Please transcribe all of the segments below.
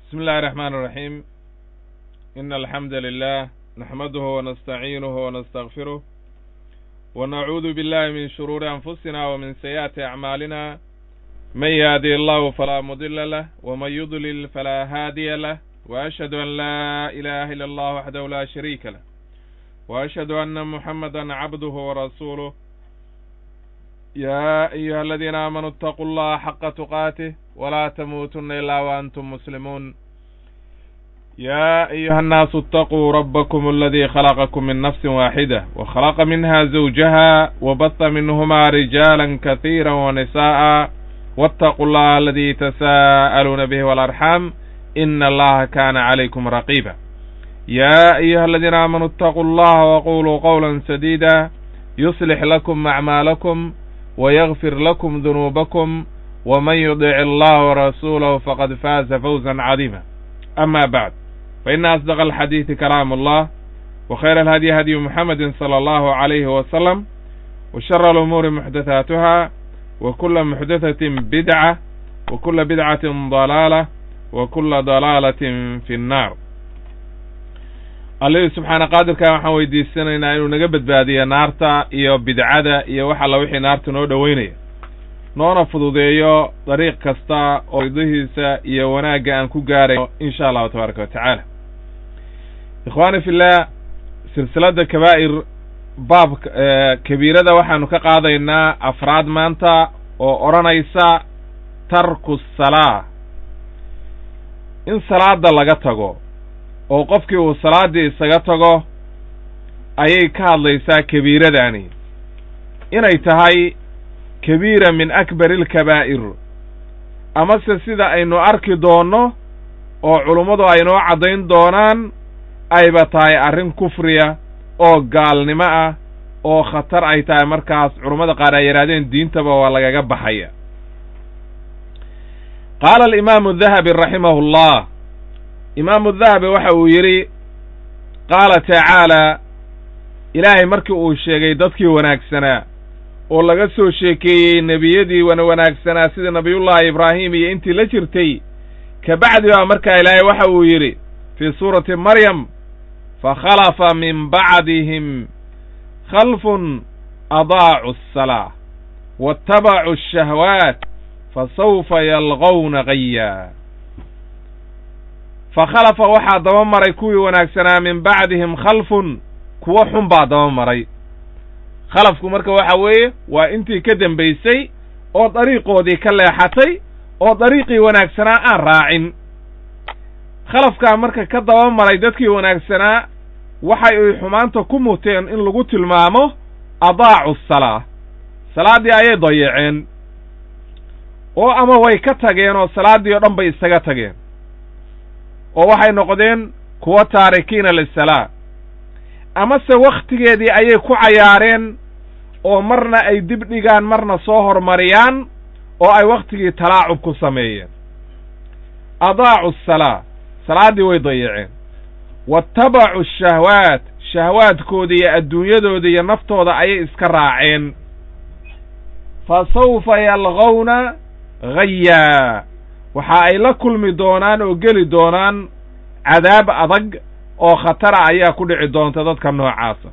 بسم الله الرحمن الرحيم إن الحمد لله نحمده ونستعينه ونستغفره ونعوذ بالله من شرور أنفسنا ومن سيئات أعمالنا من يهدي الله فلا مضل له ومن يضلل فلا هادي له وأشهد أن لا إله إلا الله وحده لا شريك له وأشهد أن محمدا عبده ورسوله يا أيها الذين آمنوا اتقوا الله حق تقاته ولا تموتن إلا وأنتم مسلمون يا أيها الناس اتقوا ربكم الذي خلقكم من نفس واحدة وخلق منها زوجها وبث منهما رجالا كثيرا ونساء واتقوا الله الذي تساءلون به والأرحام إن الله كان عليكم رقيبا يا أيها الذين آمنوا اتقوا الله وقولوا قولا سديدا يصلح لكم أعمالكم ويغفر لكم ذنوبكم ومن يطع الله ورسوله فقد فاز فوزا عظيما أما بعد فإن أصدق الحديث كلام الله وخير الهدي هدي محمد صلى الله عليه وسلم وشر الأمور محدثاتها وكل محدثة بدعة وكل بدعة ضلالة وكل ضلالة في النار allihii subxaana qaadirka waxaan weydiisanaynaa inuu naga badbaadiyo naarta iyo bidcada iyo wax alla wixii naarta noo dhoweynaya noona fududeeyo dariiq kasta oo ridihiisa iyo wanaagga aan ku gaarayo insha allahu tabaaraka wa tacaala ikhwaani fillah silsiladda kabaa'ir baabka kabiirada waxaanu ka qaadaynaa afraad maanta oo odhanaysa tarku salaa in salaada laga tago oo qofkii uu salaaddii isaga tago ayay ka hadlaysaa kabiiradani inay tahay kabiira min akbari alkabaa'ir amase sida aynu arki doonno oo culummadu aynoo caddayn doonaan ayba tahay arrin kufriya oo gaalnimo ah oo khatar ay tahay markaas culummada qaar ay yidhahdeen diintaba waa lagaga baxaya qaala alimaamu dahabi raximahu llah imaamu dahabi waxa uu yidhi qaala tacaalaa ilaahay markii uu sheegay dadkii wanaagsanaa oo laga soo sheekeeyey nebiyadii wana wanaagsanaa sida nabiyullaahi ibraahim iyo intii la jirtay ka bacdi baa markaa ilaahay waxa uu yidhi fii suurati maryam fakhalafa min bacdihim khalfun adaacu asalaa waattabacuu ashahwaat fasawfa yalqowna gaya fakhalafa waxaa daba maray kuwii wanaagsanaa min bacdihim khalfun kuwo xun baa daba maray khalafku marka waxa weeye waa intii ka dembaysay oo dariiqoodii ka leexatay oo dariiqii wanaagsanaa aan raacin khalafkaa marka ka daba maray dadkii wanaagsanaa waxay ay xumaanta ku muteen in lagu tilmaamo adaacu salaa salaaddii ayay dayaceen oo ama way ka tageen oo salaaddii oo dhan bay isaga tageen oo waxay noqdeen kuwa taarikiina lisalaa amase wakhtigeedii ayay ku cayaareen oo marna ay dib dhigaan marna soo hormariyaan oo ay wakhtigii talaacub ku sameeyeen adaacu asalaa salaaddii way dayaceen waatabacu ashahwaat shahwaadkooda iyo adduunyadooda iyo naftooda ayay iska raaceen fa sawfa yalqowna ghayaa waxa ay la kulmi doonaan oo geli doonaan cadaab adag oo khatara ayaa ku dhici doonta dadka noocaasa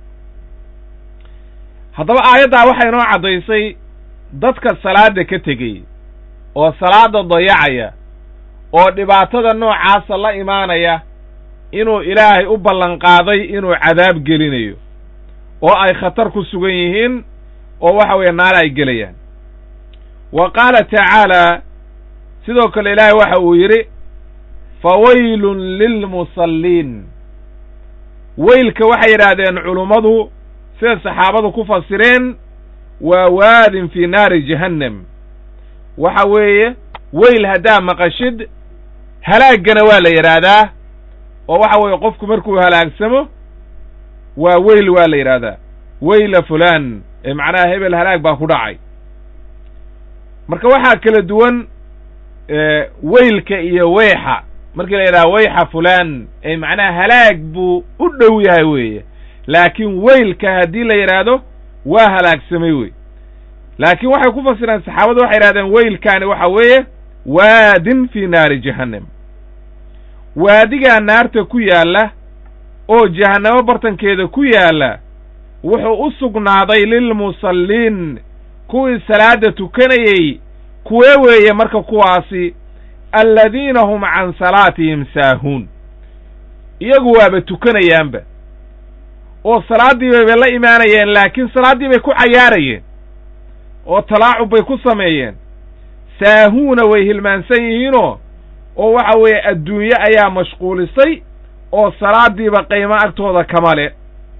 haddaba aayaddaa waxay inoo caddaysay dadka salaadda ka tegey oo salaadda dayacaya oo dhibaatada noocaasa la imaanaya inuu ilaahay u ballanqaaday inuu cadaab gelinayo oo ay khatar ku sugan yihiin oo waxa weeye naar ay gelayaan wa qaala tacaalaa sidoo kale ilaahay waxa uu yidhi fawaylun lilmusalliin weylka waxay yidhaahdeen culummadu sida saxaabadu ku fasireen waa waadin fii naari jahannam waxa weeye weyl haddaa maqashid halaaggana waa la yidhaahdaa oo waxa weeye qofku markuu halaagsamo waa weyl waa la yidhaahdaa weyla fulaan ee macnaha hebel halaag baa ku dhacay marka waxaa kala duwan weylka iyo weyxa markii la yidhaha weyxa fulaan ee macnaha halaag buu u dhow yahay weeye laakiin weylka haddii la yidhaahdo waa halaagsamay wey laakiin waxay ku fasireen saxaabadu waxay yidhahdeen weylkaani waxa weeye waadin fii naari jahannam waadigaa naarta ku yaalla oo jahannamo bartankeeda ku yaalla wuxuu u sugnaaday lilmusalliin kuwii salaadda tukanayey kuwee weeye marka kuwaasi alladiina hum can salaatihim saahuun iyagu waaba tukanayaanba oo salaaddii bayba la imaanayeen laakiin salaaddii bay ku cayaarayeen oo talaacub bay ku sameeyeen saahuuna way hilmaansan yihiinoo oo waxa weeye adduunye ayaa mashquulisay oo salaaddiiba qiimo agtooda kama le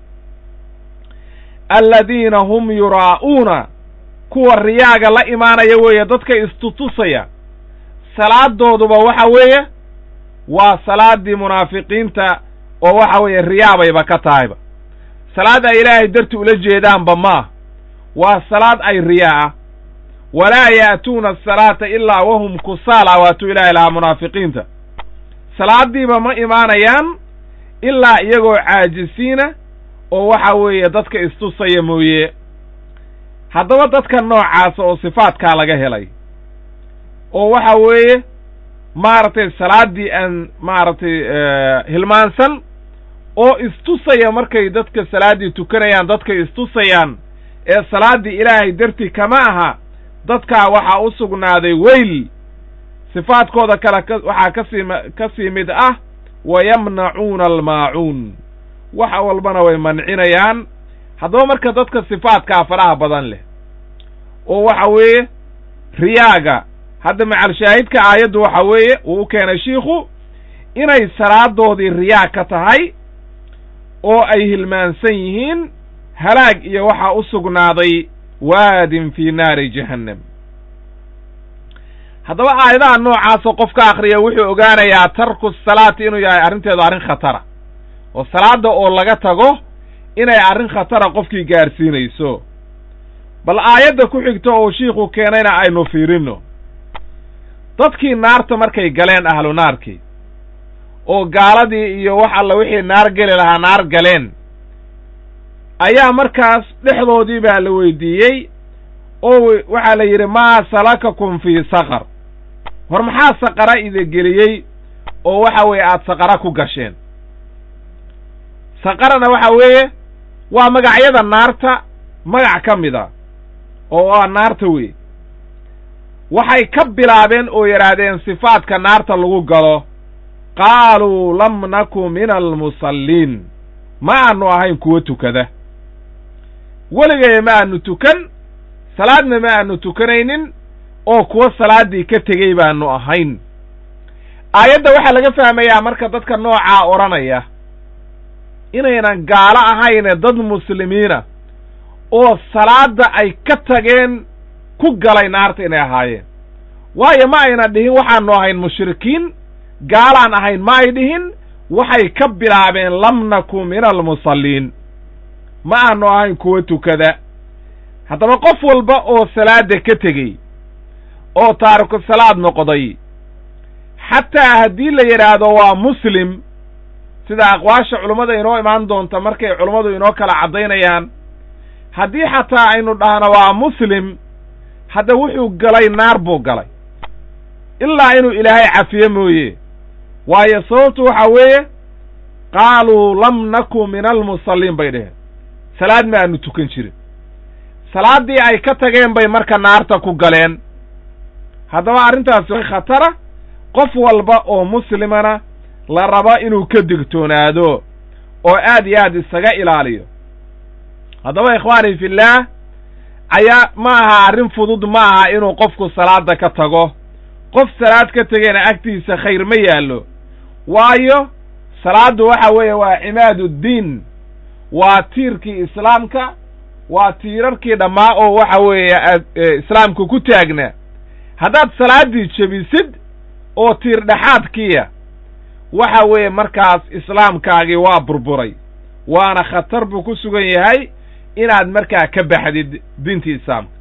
alladiina hum yuraa'uuna kuwa riyaaga la imaanaya weeye dadka istutusaya salaadooduba waxa weeye waa salaaddii munaafiqiinta oo waxa weeye riyaabayba ka tahayba salaad ay ilaahay darti ula jeedaanba maah waa salaad ay riyaa ah walaa ya'tuuna asalaata ilaa wahum kusaala waatuu ilaahay lahaa munaafiqiinta salaaddiiba ma imaanayaan ilaa iyagoo caajisiina oo waxa weeye dadka istusaya mooye haddaba dadka noocaasa oo sifaadkaa laga helay oo waxa weeye maaragtay salaaddii aan maaragtay hilmaansan oo istusaya markay dadka salaaddii tukanayaan dadkay istusayaan ee salaaddii ilaahay dartii kama aha dadkaa waxaa u sugnaaday weyl sifaadkooda kale ka waxaa kasii ka sii mid ah wa yamnacuuna almaacuun wax walbana way mancinayaan haddaba marka dadka sifaadkaa faraha badan leh oo waxa weeye riyaaga hadda macalshaahidka aayaddu waxa weeye uu u keenay shiikhu inay salaadoodii riyaa ka tahay oo ay hilmaansan yihiin halaag iyo waxaa u sugnaaday waadin fii naari jahannam haddaba aayadaha noocaasoo qofka akhriya wuxuu ogaanayaa tarku salaati inuu yahay arrinteedu arrin khatara oo salaadda oo laga tago inay arrin khatara qofkii gaarsiinayso bal aayadda ku xigta oo shiikhu keenayna aynu fiirinno dadkii naarta markay galeen ahlu naarkii oo gaaladii iyo wax alla wixii naar geli lahaa naar galeen ayaa markaas dhexdoodii baa la weydiiyey oo waxaa la yidhi maa salakakum fii saqar hor maxaa saqara ida geliyey oo waxa weeye aada saqara ku gasheen saqarana waxa weeye waa magacyada naarta magac ka mid a oo waa naarta wey waxay ka bilaabeen oo yidhaahdeen sifaadka naarta lagu galo qaaluu lam naku min almusalliin ma aanu ahayn kuwo tukada weligaya ma aanu tukan salaadna ma aanu tukanaynin oo kuwo salaaddii ka tegey baanu ahayn aayadda waxaa laga fahmayaa marka dadka noocaa odhanaya inaynan gaalo ahayne dad muslimiina oo salaadda ay ka tageen ku galay naarta inay ahaayeen waayo ma ayna dhihin waxaanu ahayn mushrikiin gaalaan ahayn ma ay dhihin waxay ka bilaabeen lam naku min almusalliin ma aanu ahayn kuwo tukada haddaba qof walba oo salaadda ka tegey oo taariku salaad noqday xataa haddii la yidhaahdo waa muslim sida aqwaasha culummada inoo imaan doonta markay culummadu inoo kala caddaynayaan haddii xataa aynu dhahno waa muslim hadda wuxuu galay naar buu galay ilaa inuu ilaahay cafiye mooye waayo sababtu waxa weeye qaaluu lam naku min almusalliin bay dheheen salaad ma aanu tukan jirin salaaddii ay ka tageen bay marka naarta ku galeen haddaba arrintaasi way khatara qof walba oo muslimana la rabo inuu ka digtoonaado oo aad iyo aad isaga ilaaliyo haddaba ikhwaani fillaah ayaa ma aha arrin fudud ma aha inuu qofku salaadda ka tago qof salaad ka tegeyna agtiisa khayr ma yaallo waayo salaaddu waxa weeye waa cimaad uddiin waa tiirkii islaamka waa tiirarkii dhammaa oo waxa weeye aad islaamka ku taagnaa haddaad salaaddii jebisid oo tiir dhexaadkiya waxa weeye markaas islaamkaagii waa burburay waana khatar buu ku sugan yahay inaad markaa ka baxdid diintii islaamka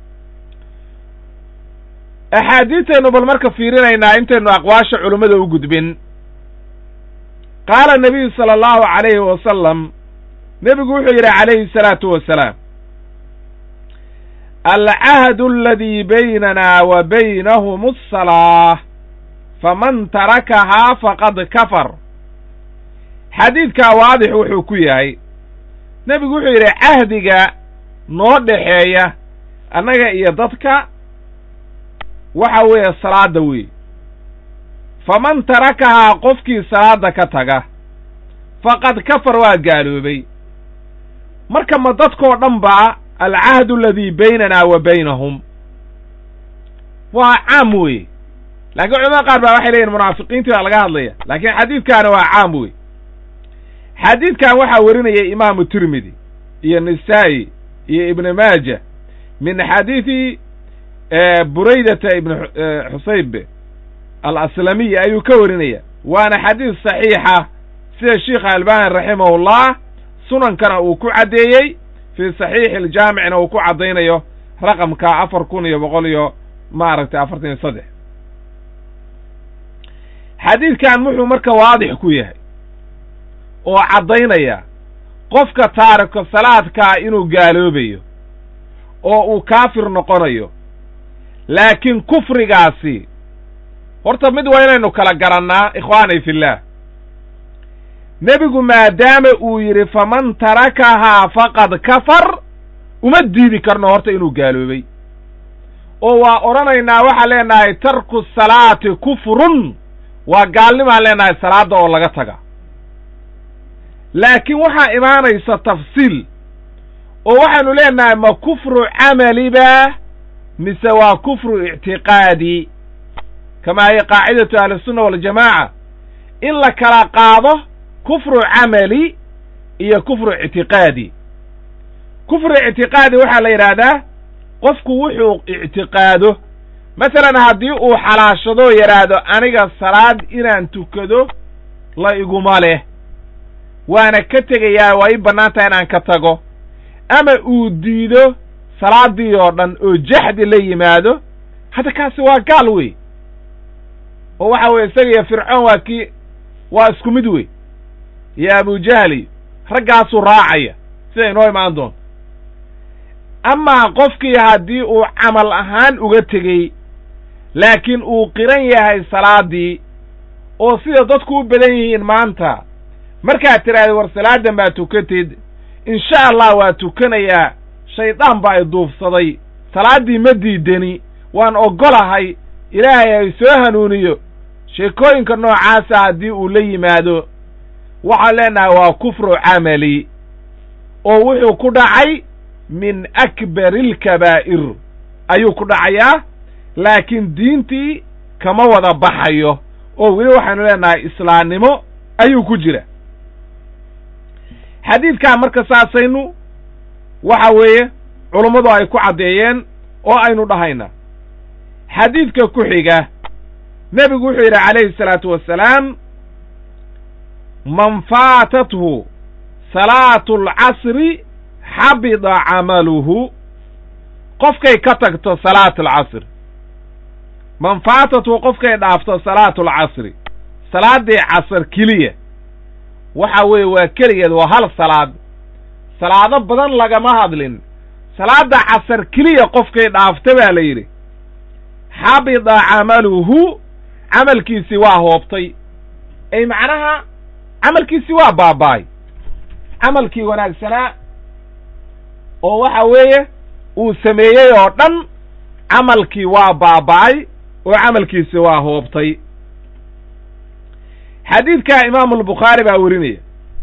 axaadiidtaynu bal marka fiirinaynaa intaynu aqwaasha culummada u gudbin qaala nabiyu sala allahu calayhi wasalam nebigu wuxuu yidhi calayhi salaatu wasalaam alcahdu aladii baynana wa baynahum asalaa faman tarakahaa faqad kafar xadiidkaa waadix wuxuu ku yahay nebigu wuxuu yidhi cahdiga noo dhexeeya annaga iyo dadka waxa weeye salaadda wey faman tarakahaa qofkii salaadda ka taga faqad kafar waa gaaloobay marka ma dadkoo dhan baa alcahdu aladii baynanaa wa baynahum waa caam wey laakiin culamada qaar baa waxay leeyihin munaafiqiintii baa laga hadlaya laakiin xadiidkaani waa caam wey xadiidkan waxaa werinaya imaamu tirmidi iyo nisaa'i iyo ibnu maaja min xadiidi buraydata ibn xusayb alaslamiy ayuu ka warinaya waana xadiis saxiixa sida sheikha albani raximahullah sunankana uu ku caddeeyey fii saxiixi aljaamicna uu ku caddaynayo raqamka afar kun iyo boqol iyo maaragtay afartan iyo saddex xadiidkan wuxuu marka waadix ku yahay oo caddaynaya qofka taariko salaadkaa inuu gaaloobayo oo uu kaafir noqonayo laakiin kufrigaasi horta mid waa inaynu kala garannaa ikhwaani fillaah nebigu maadaama uu yidhi faman tarakahaa faqad kafar uma diidi karno horta inuu gaaloobay oo waa odhanaynaa waxaan leenahay tarku salaati kufrun waa gaalnimaan leenahay salaadda oo laga taga laakiin waxaa imaanaysa tafsiil oo waxaanu leenahay ma kufru camaliba mise waa kufru ictiqaadi kamaa hiya qaacidatu ahlisunna waljamaaca in la kala qaado kufru camali iyo kufru ictiqaadi kufru ictiqaadi waxaa la yidhaahdaa qofku wuxuu ictiqaado masalan haddii uu xalaashadoo yidhaahdo aniga salaad inaan tukado la iguma leh waana ka tegayaa waa ii bannaan tahay inaan ka tago ama uu diido salaaddii oo dhan oo jaxdi la yimaado hadda kaasi waa gaal wey oo waxa weye isaga iyo fircoon waa kii waa isku mid wey iyo abujahli raggaasuu raacaya sida inoo imaan doonto amaa qofkii haddii uu camal ahaan uga tegey laakiin uu qiran yahay salaaddii oo sida dadku u badan yihiin maanta markaad tidhaahda war salaadan baa tukatid insha allah waa tukanayaa shaydaan baa i duufsaday salaaddii ma diidani waan oggolahay ilaahay ay soo hanuuniyo sheekooyinka noocaasa haddii uu la yimaado waxaan leenahay waa kufru camali oo wuxuu ku dhacay min akbari alkabaa'ir ayuu ku dhacayaa laakiin diintii kama wada baxayo oo weli waxaanu leenahay islaamnimo ayuu ku jira xadiidkaa marka saasaynu waxa weeye culummadu ay ku caddeeyeen oo aynu dhahayna xadiidka ku xiga nebigu wuxuu yidhi calayhi salaatu wassalaam man faatathu salaatu alcasri xabida camaluhu qofkay ka tagto salaat alcasr man faatathu qofkay dhaafto salaatu alcasri salaaddii casr keliya waxa weeye waa keligeed waa hal salaad salaado badan lagama hadlin salaadda casar keliya qofkay dhaafta baa la yidhi xabida camaluhu camalkiisii waa hoobtay ay macnaha camalkiisii waa baaba'ay camalkii wanaagsanaa oo waxa weeye uu sameeyey oo dhan camalkii waa baaba'ay oo camalkiisii waa hoobtay xadiidkaa imaamu albukhaari baa werinaya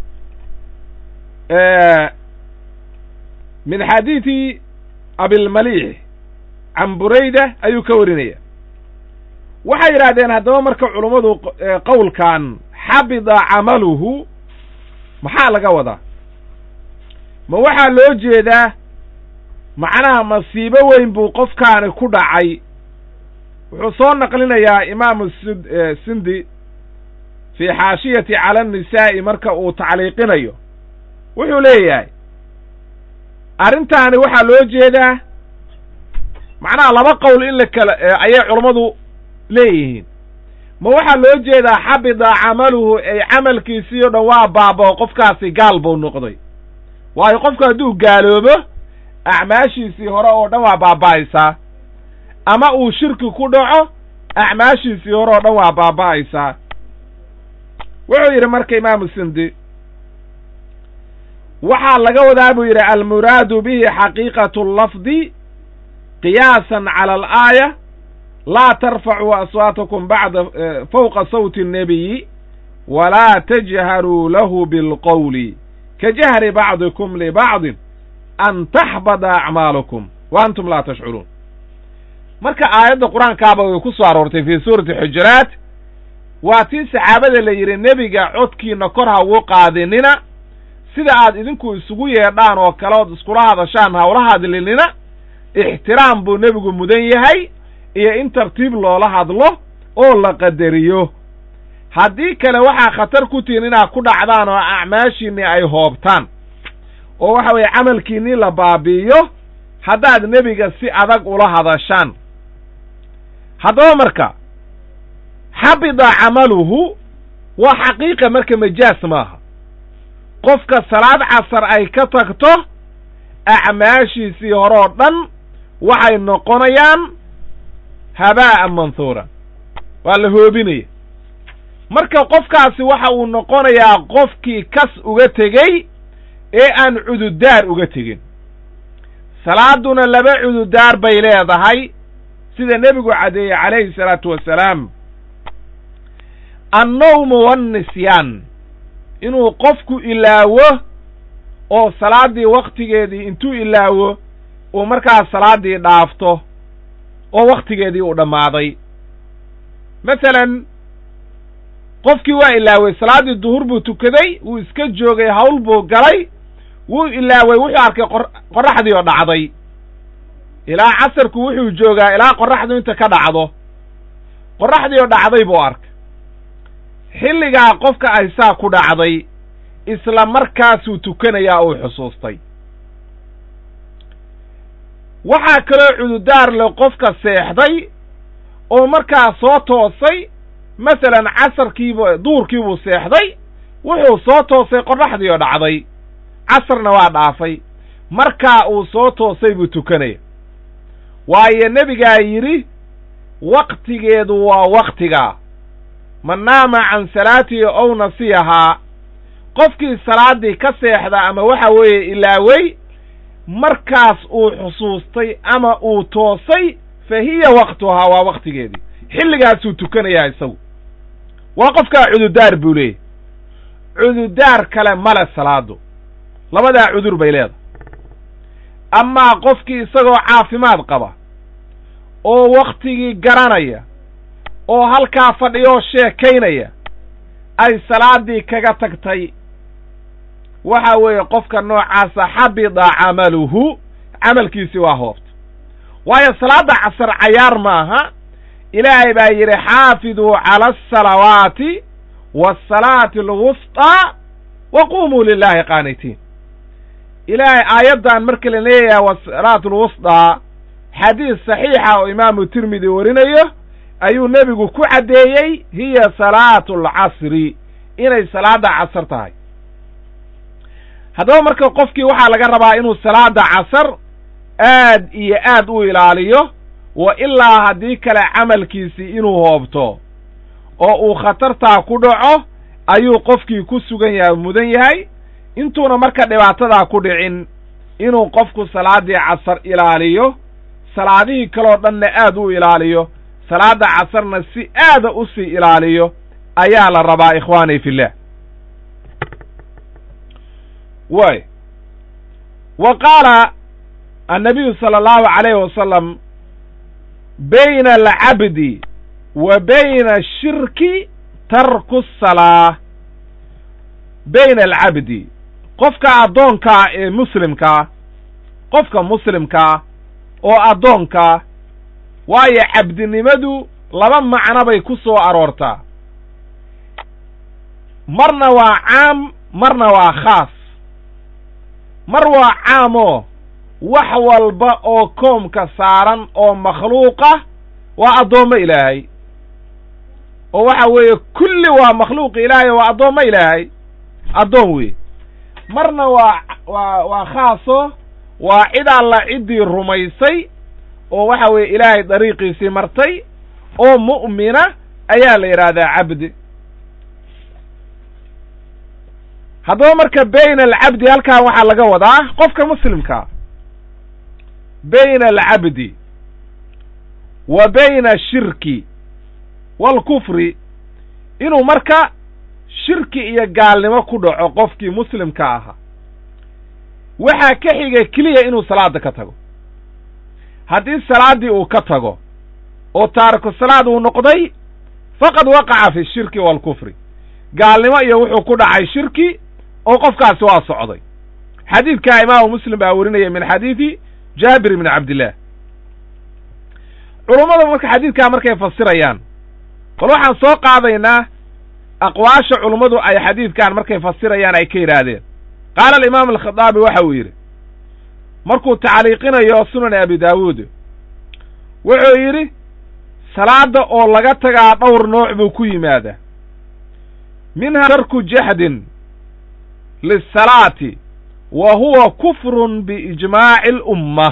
min xadiidi abilmaliix can burayda ayuu ka warinaya waxay yidhaahdeen haddaba marka culummadu qowlkan xabida camaluhu maxaa laga wadaa ma waxaa loo jeedaa macnaha masiibo weyn buu qofkaani ku dhacay wuxuu soo naqlinayaa imaamu sindi fii xaashiyati cala annisaa'i marka uu tacliiqinayo wuxuu leeyahay arrintaani waxaa loo jeedaa macnaha laba qowl in la kala ayay culammadu leeyihiin ma waxaa loo jeedaa xabida camaluhu ay camalkiisii o dhan waa baabao qofkaasi gaal buu noqday waayo qofku hadduu gaaloobo acmaashiisii hore oo dhan waa baaba'aysaa ama uu shirki ku dhaco acmaashiisii hore oo dhan waa baaba'aysaa wuxuu yidhi marka imaamu sindi waxaa laga wadaa buu yidhi almuraadu bihi xaqiiqatu lafdi qiyaasan cala alaaya laa tarfacuu aswaatakum bacda fawqa sawti الnebiyi walaa tajharuu lahu bilqowli ka jahri bacdikum libacdin an taxbada acmaalukum wa antum laa tashcuruun marka aayadda qur-aankaaba way ku soo aroortay fii suurati xujuraat waa tii saxaabada la yidhi nebiga codkiina kor ha ugu qaadinina sida aad idinku isugu yeedhaan oo kale ood iskula hadashaan hawla hadlinina ixtiraam buu nebigu mudan yahay iyo in tartiib loola hadlo oo la qadariyo haddii kale waxaa khatar ku tihin inaad ku dhacdaan oo acmaashiinnii ay hoobtaan oo waxa weeye camalkiinnii la baabi'iyo haddaad nebiga si adag ula hadashaan haddaba marka xabida camaluhu waa xaqiiqa marka majaas maaha qofka salaad casar ay ka tagto acmaashiisii hore oo dhan waxay noqonayaan habaa'an manhuuran waa la hoobinaya marka qofkaasi waxa uu noqonayaa qofkii kas uga tegey ee aan cududaar uga tegin salaaduna laba cududaar bay leedahay sida nebigu caddeeyey calayhi salaatu wassalaam annowmu wannisyaan inuu qofku ilaawo oo salaaddii wakhtigeedii intuu ilaawo uu markaas salaaddii dhaafto oo wakhtigeedii uu dhammaaday masalan qofkii waa ilaaway salaaddii duhur buu tukaday wuu iska joogay hawl buu galay wuu ilaaway wuxuu arkay qorraxdii oo dhacday ilaa casarku wuxuu joogaa ilaa qorraxdu inta ka dhacdo qorraxdii oo dhacday buu arkay xilligaa qofka ay saa ku dhacday isla markaasuu tukanayaa uu xusuustay waxaa kaloo cududaar le qofka seexday oo markaa soo toosay masalan casarkiibu duurkiibuu seexday wuxuu soo toosay qorraxdii oo dhacday casarna waa dhaafay markaa uu soo toosay buu tukanaya waayo nebigaa yidhi waktigeedu waa wakhtigaa man naama can salaatihi ow nasiyahaa qofkii salaaddii ka seexda ama waxa weeye ilaawey markaas uu xusuustay ama uu toosay fa hiya waktuhaa waa wakhtigeedii xilligaasuu tukanayaa isagu waa qofkaa cududaar buu leeyahy cududaar kale male salaadu labadaa cudur bay leedahay amaa qofkii isagoo caafimaad qaba oo wakhtigii garanaya oo halkaa fadhiyoo sheekaynaya ay salaaddii kaga tagtay waxa weeye qofka noocaasa xabida camaluhu camalkiisii waa hoobta waayo salaadda casar cayaar maaha ilaahay baa yidhi xaafiduu cala asalawaati waasalaati alwusطaa wa qumuu lilaahi qaanitiin ilaahay aayaddan marka la leeyahay wasalaatu alwusطaa xadiis saxiixa oo imaamu tirmidi warinayo ayuu nebigu ku caddeeyey hiya salaatu alcasri inay salaadda casar tahay haddaba marka qofkii waxaa laga rabaa inuu salaada casar aad iyo aad u ilaaliyo wa ilaa haddii kale camalkiisii inuu hoobto oo uu khatartaa ku dhaco ayuu qofkii ku sugan yahay mudan yahay intuuna marka dhibaatadaa ku dhicin inuu qofku salaaddii casar ilaaliyo salaadihii kaloo dhanna aad u ilaaliyo salaadda casarna si aada u sii ilaaliyo ayaa la rabaa ikhwaanii fillah way wa qaala annabiyu sala allahu calayhi wasalam bayna alcabdi wa bayna ashirki tarku asalaa bayna alcabdi qofka addoonkaa ee muslimkaa qofka muslimkaa oo addoonkaa waayo cabdinimadu laba macno bay ku soo aroortaa marna waa caam marna waa khaas mar waa caamoo wax walba oo koomka saaran oo makhluuqa waa addoommo ilaahay oo waxa weeye kulli waa makhluuq ilaahay waa addoommo ilaahay addoon wey marna waa waa waa khaaso waa cid alla ciddii rumaysay oo waxa weeye ilaahay dariiqiisii martay oo mu'mina ayaa la yidhaahdaa cabdi haddaba marka bayna alcabdi halkan waxaa laga wadaa qofka muslimkaa bayna alcabdi wa bayna ashirki waalkufri inuu marka shirki iyo gaalnimo ku dhaco qofkii muslimka ahaa waxaa ka xiga keliya inuu salaada ka tago haddii salaaddii uu ka tago oo taariku salaad uu noqday faqad waqaca fi shirki waalkufri gaalnimo iyo wuxuu ku dhacay shirki oo qofkaasi waa socday xadiidkaa imaamu muslim baa werinaya min xadiidi jaabir ibni cabdillaah culummada marka xadiidkaa markay fasirayaan bal waxaan soo qaadaynaa aqwaasha culummadu ay xadiidkan markay fasirayaan ay ka yidhaahdeen qaala alimaam alkhadaabi waxa uu yidhi markuu tacliiqinayo sunan abi daawuud wuxuu yidhi salaadda oo laga tagaa dhowr nooc buu ku yimaadaa minha tarku jahdin lisalaati wa huwa kufrun biijmaaci alumma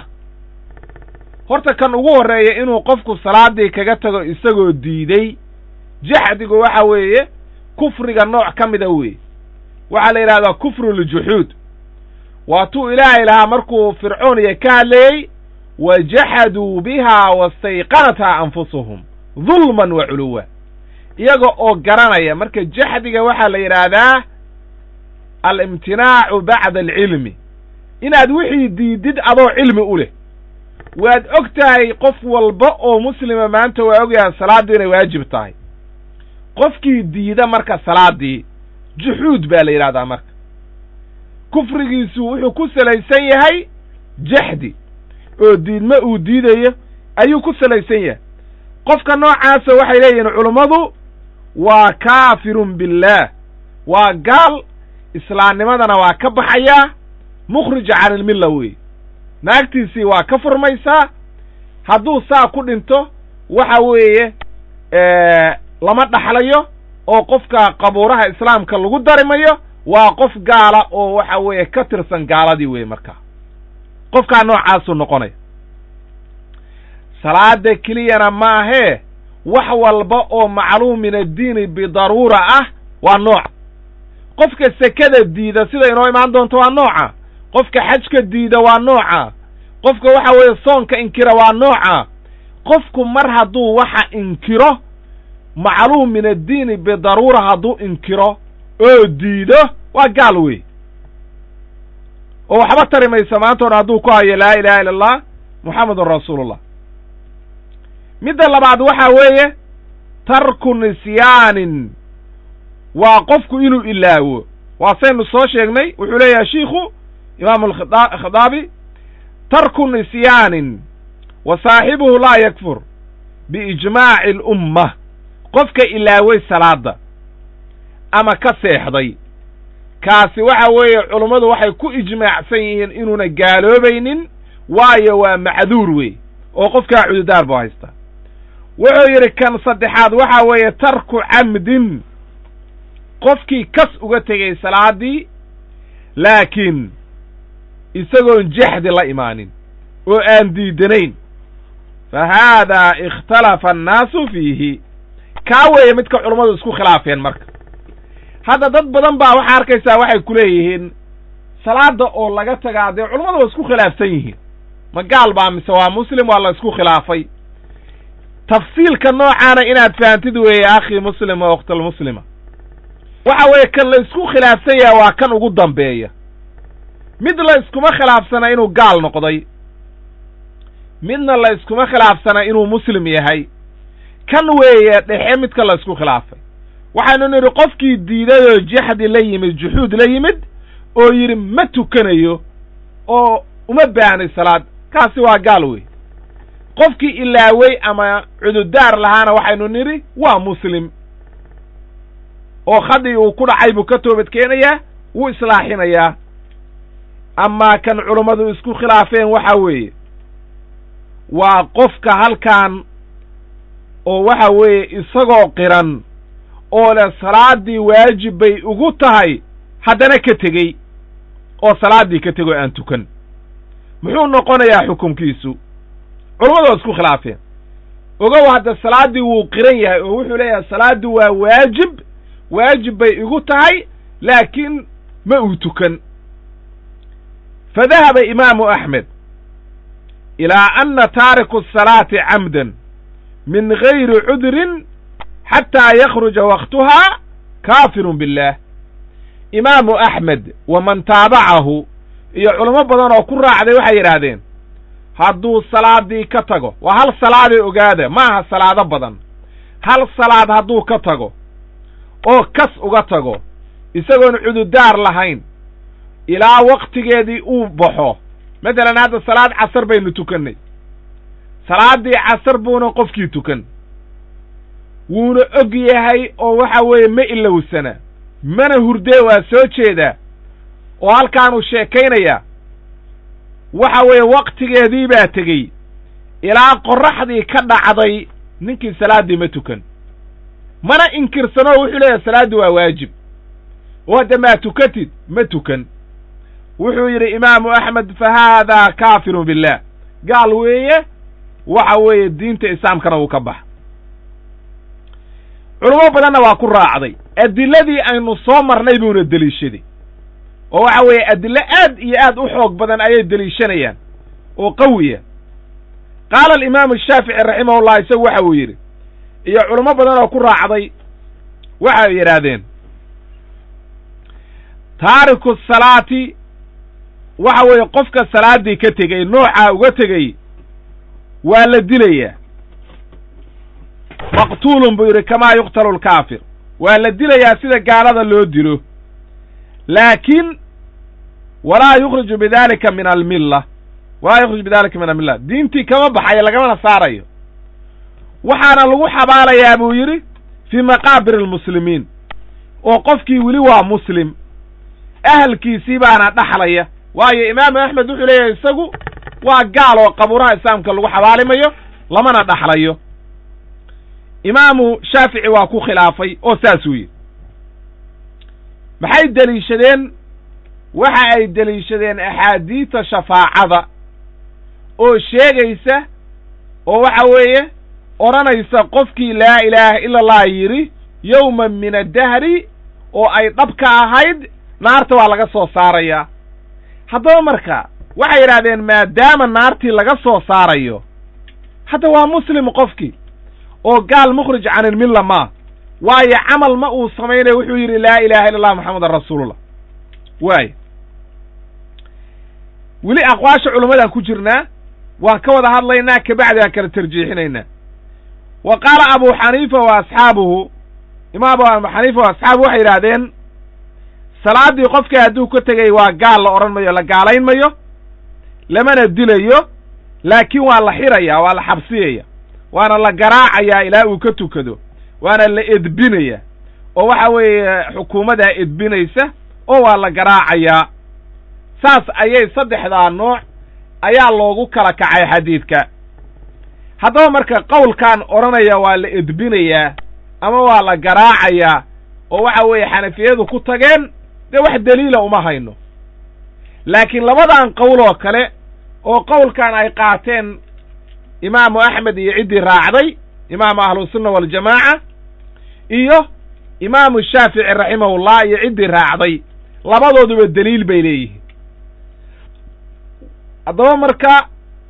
horta kan ugu horreeya inuu qofku salaaddii kaga tago isagoo diiday jaxdigu waxa weeye kufriga nooc ka mida weeye waxaa la yidhahdaa kufru ljuxuud waatuu ilaahay lahaa markuu fircooniya ka hadlayey wa jaxaduu biha wastayqanathaa anfusuhum dulman wa culuwa iyaga oo garanaya marka jaxdiga waxaa la yidhaahdaa alimtinaacu bacda alcilmi inaad wixii diidid adoo cilmi u leh waad og tahay qof walba oo muslima maanta waa ogyahay salaaddu inay waajib tahay qofkii diida marka salaaddii juxuud baa la yidhahdaa marka kufrigiisu wuxuu ku salaysan yahay jaxdi oo diidma uu diidayo ayuu ku salaysan yahay qofka noocaasa waxay leeyihiin culummadu waa kaafirun billaah waa gaal islaamnimadana waa ka baxayaa mukhrij can ilmilla weeye naagtiisii waa ka furmaysaa hadduu saa ku dhinto waxa weeye lama dhaxlayo oo qofka qabuuraha islaamka lagu darimayo waa qof gaala oo waxa weeye ka tirsan gaaladii weeye markaa qofkaa noocaasuu noqonaya salaada keliyana maahee wax walba oo macluum min addiini bidaruura ah waa nooc qofka sekada diida sida inoo imaan doonto waa nooca qofka xajka diida waa nooca qofka waxa weeye soonka inkira waa nooca qofku mar hadduu waxa inkiro macluum min addiini bidaruura hadduu inkiro oo diido waa gaal wey oo waxba tari maysa maanta odhan hadduu ku hayo laa ilaha illa allah muxamedun rasuulullah midda labaad waxa weeye tarku nisyaanin waa qofku inuu ilaawo waa saynu soo sheegnay wuxuu leeyahay shiikhu imaamu alkhadaabi tarku nisyaanin wa saaxibuhu laa yakfur biijmaaci alumma qofka ilaaway salaadda ama ka seexday kaasi waxa weeye culummadu waxay ku ijmaacsan yihiin inuuna gaaloobaynin waayo waa macduur wey oo qofkaa cududaar buu haystaa wuxuu yidhi kan saddexaad waxa weeye tarku camdin qofkii kas uga tegay salaaddii laakiin isagoon jaxdi la imaanin oo aan diidanayn fa haadaa ikhtalafa annaasu fiihi kaa weeye midka culummadu isku khilaafeen marka hadda dad badan baa waxaa arkaysaa waxay ku leeyihiin salaadda oo laga tagaa dee culummadu waa isku khilaafsan yihiin ma gaal baa mise waa muslim waa la isku khilaafay tafsiilka noocaana inaad fahantid weeye akhii muslima o ukhtalmuslima waxa weeye kan la isku khilaafsan yahay waa kan ugu dambeeya mid la iskuma khilaafsana inuu gaal noqday midna la iskuma khilaafsana inuu muslim yahay kan weeye dhexe midka la isku khilaafay waxaynu nidhi qofkii diidayoo jaxdi la yimid juxuud la yimid oo yidhi ma tukanayo oo uma baahnay salaad kaasi waa gaal wey qofkii ilaawey ama cududaar lahaana waxaynu nidhi waa muslim oo khadii uu ku dhacay buu ka toobad keenayaa wuu islaaxinayaa amaa kan culummadu isku khilaafeen waxa weeye waa qofka halkan oo waxa weeye isagoo qiran oo leh salaaddii waajib bay ugu tahay haddana ka tegey oo salaaddii ka tegoo aan tukan muxuu noqonayaa xukumkiisu culummadu waa isku khilaafeen ogow hadda salaaddii wuu qiran yahay oo wuxuu leeyahay salaaddu waa waajib waajib bay igu tahay laakiin ma uu tukan fa dahaba imaamu axmed ilaa anna taariku asalaati camdan min gayri cudrin xataa yakhruja waktuhaa kaafirun billaah imaamu axmed waman taabacahu iyo culamo badan oo ku raacday waxay yidhaahdeen hadduu salaadii ka tago waa hal salaadee ogaada ma aha salaado badan hal salaad hadduu ka tago oo kas uga tago isagoon cududaar lahayn ilaa waktigeedii uu baxo matalan hadda salaad casar baynu tukannay salaaddii casar buuna qofkii tukan wuuna og yahay oo waxa weeye ma ilowsana mana hurdee waa soo jeedaa oo halkaanuu sheekaynayaa waxa weeye waktigeedii baa tegey ilaa qorraxdii ka dhacday ninkii salaaddii ma tukan mana inkirsanoo wuxuu leeyahay salaaddii waa waajib oo hadda maa tukatid ma tukan wuxuu yidhi imaamu axmed fa haadaa kaafirun billaah gaal weeye waxa weeye diinta islaamkana uu ka bax culamo badanna waa ku raacday adiladii aynu soo marnay buuna deliishaday oo waxa weeye adilo aad iyo aad u xoog badan ayay deliishanayaan oo qawiya qaala alimaamu shaafici raximahullah isagu waxa uu yidhi iyo culamo badan oo ku raacday waxay yidhaahdeen taariku salaati waxa weeye qofka salaaddii ka tegey noocaa uga tegey waa la dilayaa maqtuulun buu yidhi kamaa yuqtalu lkaafir waa la dilayaa sida gaalada loo dilo laakiin walaa yukhriju bidalika min almilla walaa yukhriju bidalika min almilla diintii kama baxayo lagamana saarayo waxaana lagu xabaalayaa buu yidhi fii maqaabir almuslimiin oo qofkii weli waa muslim ahalkiisii baana dhaxlaya waayo imaamu axmed wuxuu leeyahay isagu waa gaal oo qabuuraha islaamka lagu xabaalimayo lamana dhaxlayo imaamu shaafici waa ku khilaafay oo saasuu yidhi maxay deliishadeen waxa ay deliishadeen axaadiita shafaacada oo sheegaysa oo waxa weeye odhanaysa qofkii laa ilaaha ila allah yidhi yowman min addahri oo ay dhabka ahayd naarta waa laga soo saarayaa haddaba marka waxay yidhahdeen maadaama naartii laga soo saarayo hadda waa muslim qofkii oo gaal mukhrij can ilmilla maa waayo camal ma uu samaynaya wuxuu yidhi laa ilaha illa allah moxamedan rasuulullah waay weli aqwaasha culammadaan ku jirnaa waan ka wada hadlaynaa kabacdi aan kala tarjiixinaynaa wa qaala abu xaniifa wa asxaabuhu imaam abu xaniifa wa asxaabuhu waxay yidhaahdeen salaaddii qofkii hadduu ka tegay waa gaal la odhan mayo la gaalayn mayo lamana dilayo laakiin waa la xiraya waa la xabsiyaya waana la garaacayaa ilaa uu ka tukado waana la edbinaya oo waxa weeye xukuumaddaa edbinaysa oo waa la garaacayaa saas ayay saddexdaa nooc ayaa loogu kala kacay xadiidka haddaba marka qowlkan odhanaya waa la edbinayaa ama waa la garaacayaa oo waxa weeye xanafiyadu ku tageen dee wax deliila uma hayno laakiin labadan qowl oo kale oo qowlkan ay qaateen imaamu axmed iyo ciddii raacday imaamu ahlusunna waljamaaca iyo imaamu shaafici raximahullah iyo ciddii raacday labadooduba deliil bay leeyihiin haddaba marka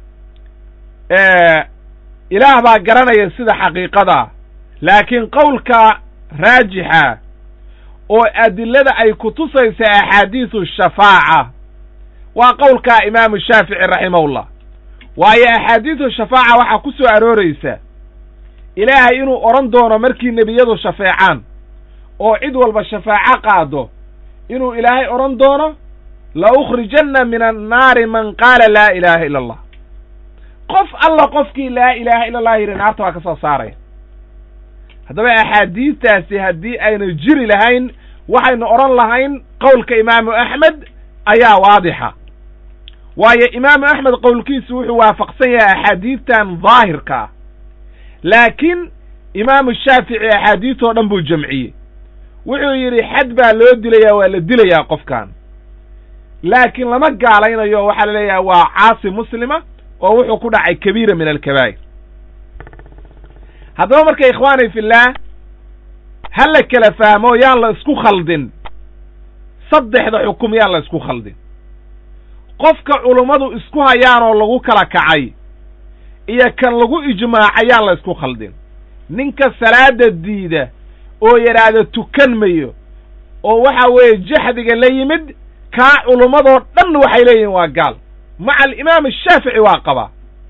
ilaah baa garanaya sida xaqiiqadaa laakiin qowlka raajixa oo adilada ay ku tusaysa axaadiisu shafaaca waa qowlka imaamu shaafici raximahullah waayo axaadiisu shafaaca waxaa ku soo arooraysa ilaahay inuu odhan doono markii nebiyadu shafeecaan oo cid walba shafaaco qaado inuu ilaahay odhan doono la ukhrijanna min annaari man qaala laa ilaaha ila allah qof alla qofkii laa ilaaha ila allah yidhi naarta waa ka soo saaraya haddaba axaadiistaasi haddii aynu jiri lahayn waxaynu odhan lahayn qowlka imaamu axmed ayaa waadixa waayo imaamu axmed qowlkiisu wuxuu waafaqsan yahay axaadiistan daahirka ah laakiin imaamu shaafici axaadiisoo dhan buu jamciyey wuxuu yidhi xad baa loo dilayaa waa la dilayaa qofkan laakiin lama gaalaynayo waxaa la leeyahay waa caasi muslima oo wuxuu ku dhacay kabiira min alkabaa'ir haddaba marka ikhwaani fillaah ha la kala fahmo yaan la isku khaldin saddexda xukum yaan la isku khaldin qofka culummadu isku hayaan oo lagu kala kacay iyo kan lagu ijmaacay yaan la isku khaldin ninka salaada diida oo yidhaahda tukan mayo oo waxa weeye jaxdiga la yimid kaa culummadoo dhan waxay leeyihiin waa gaal maca alimaam ashaafici waa qabaa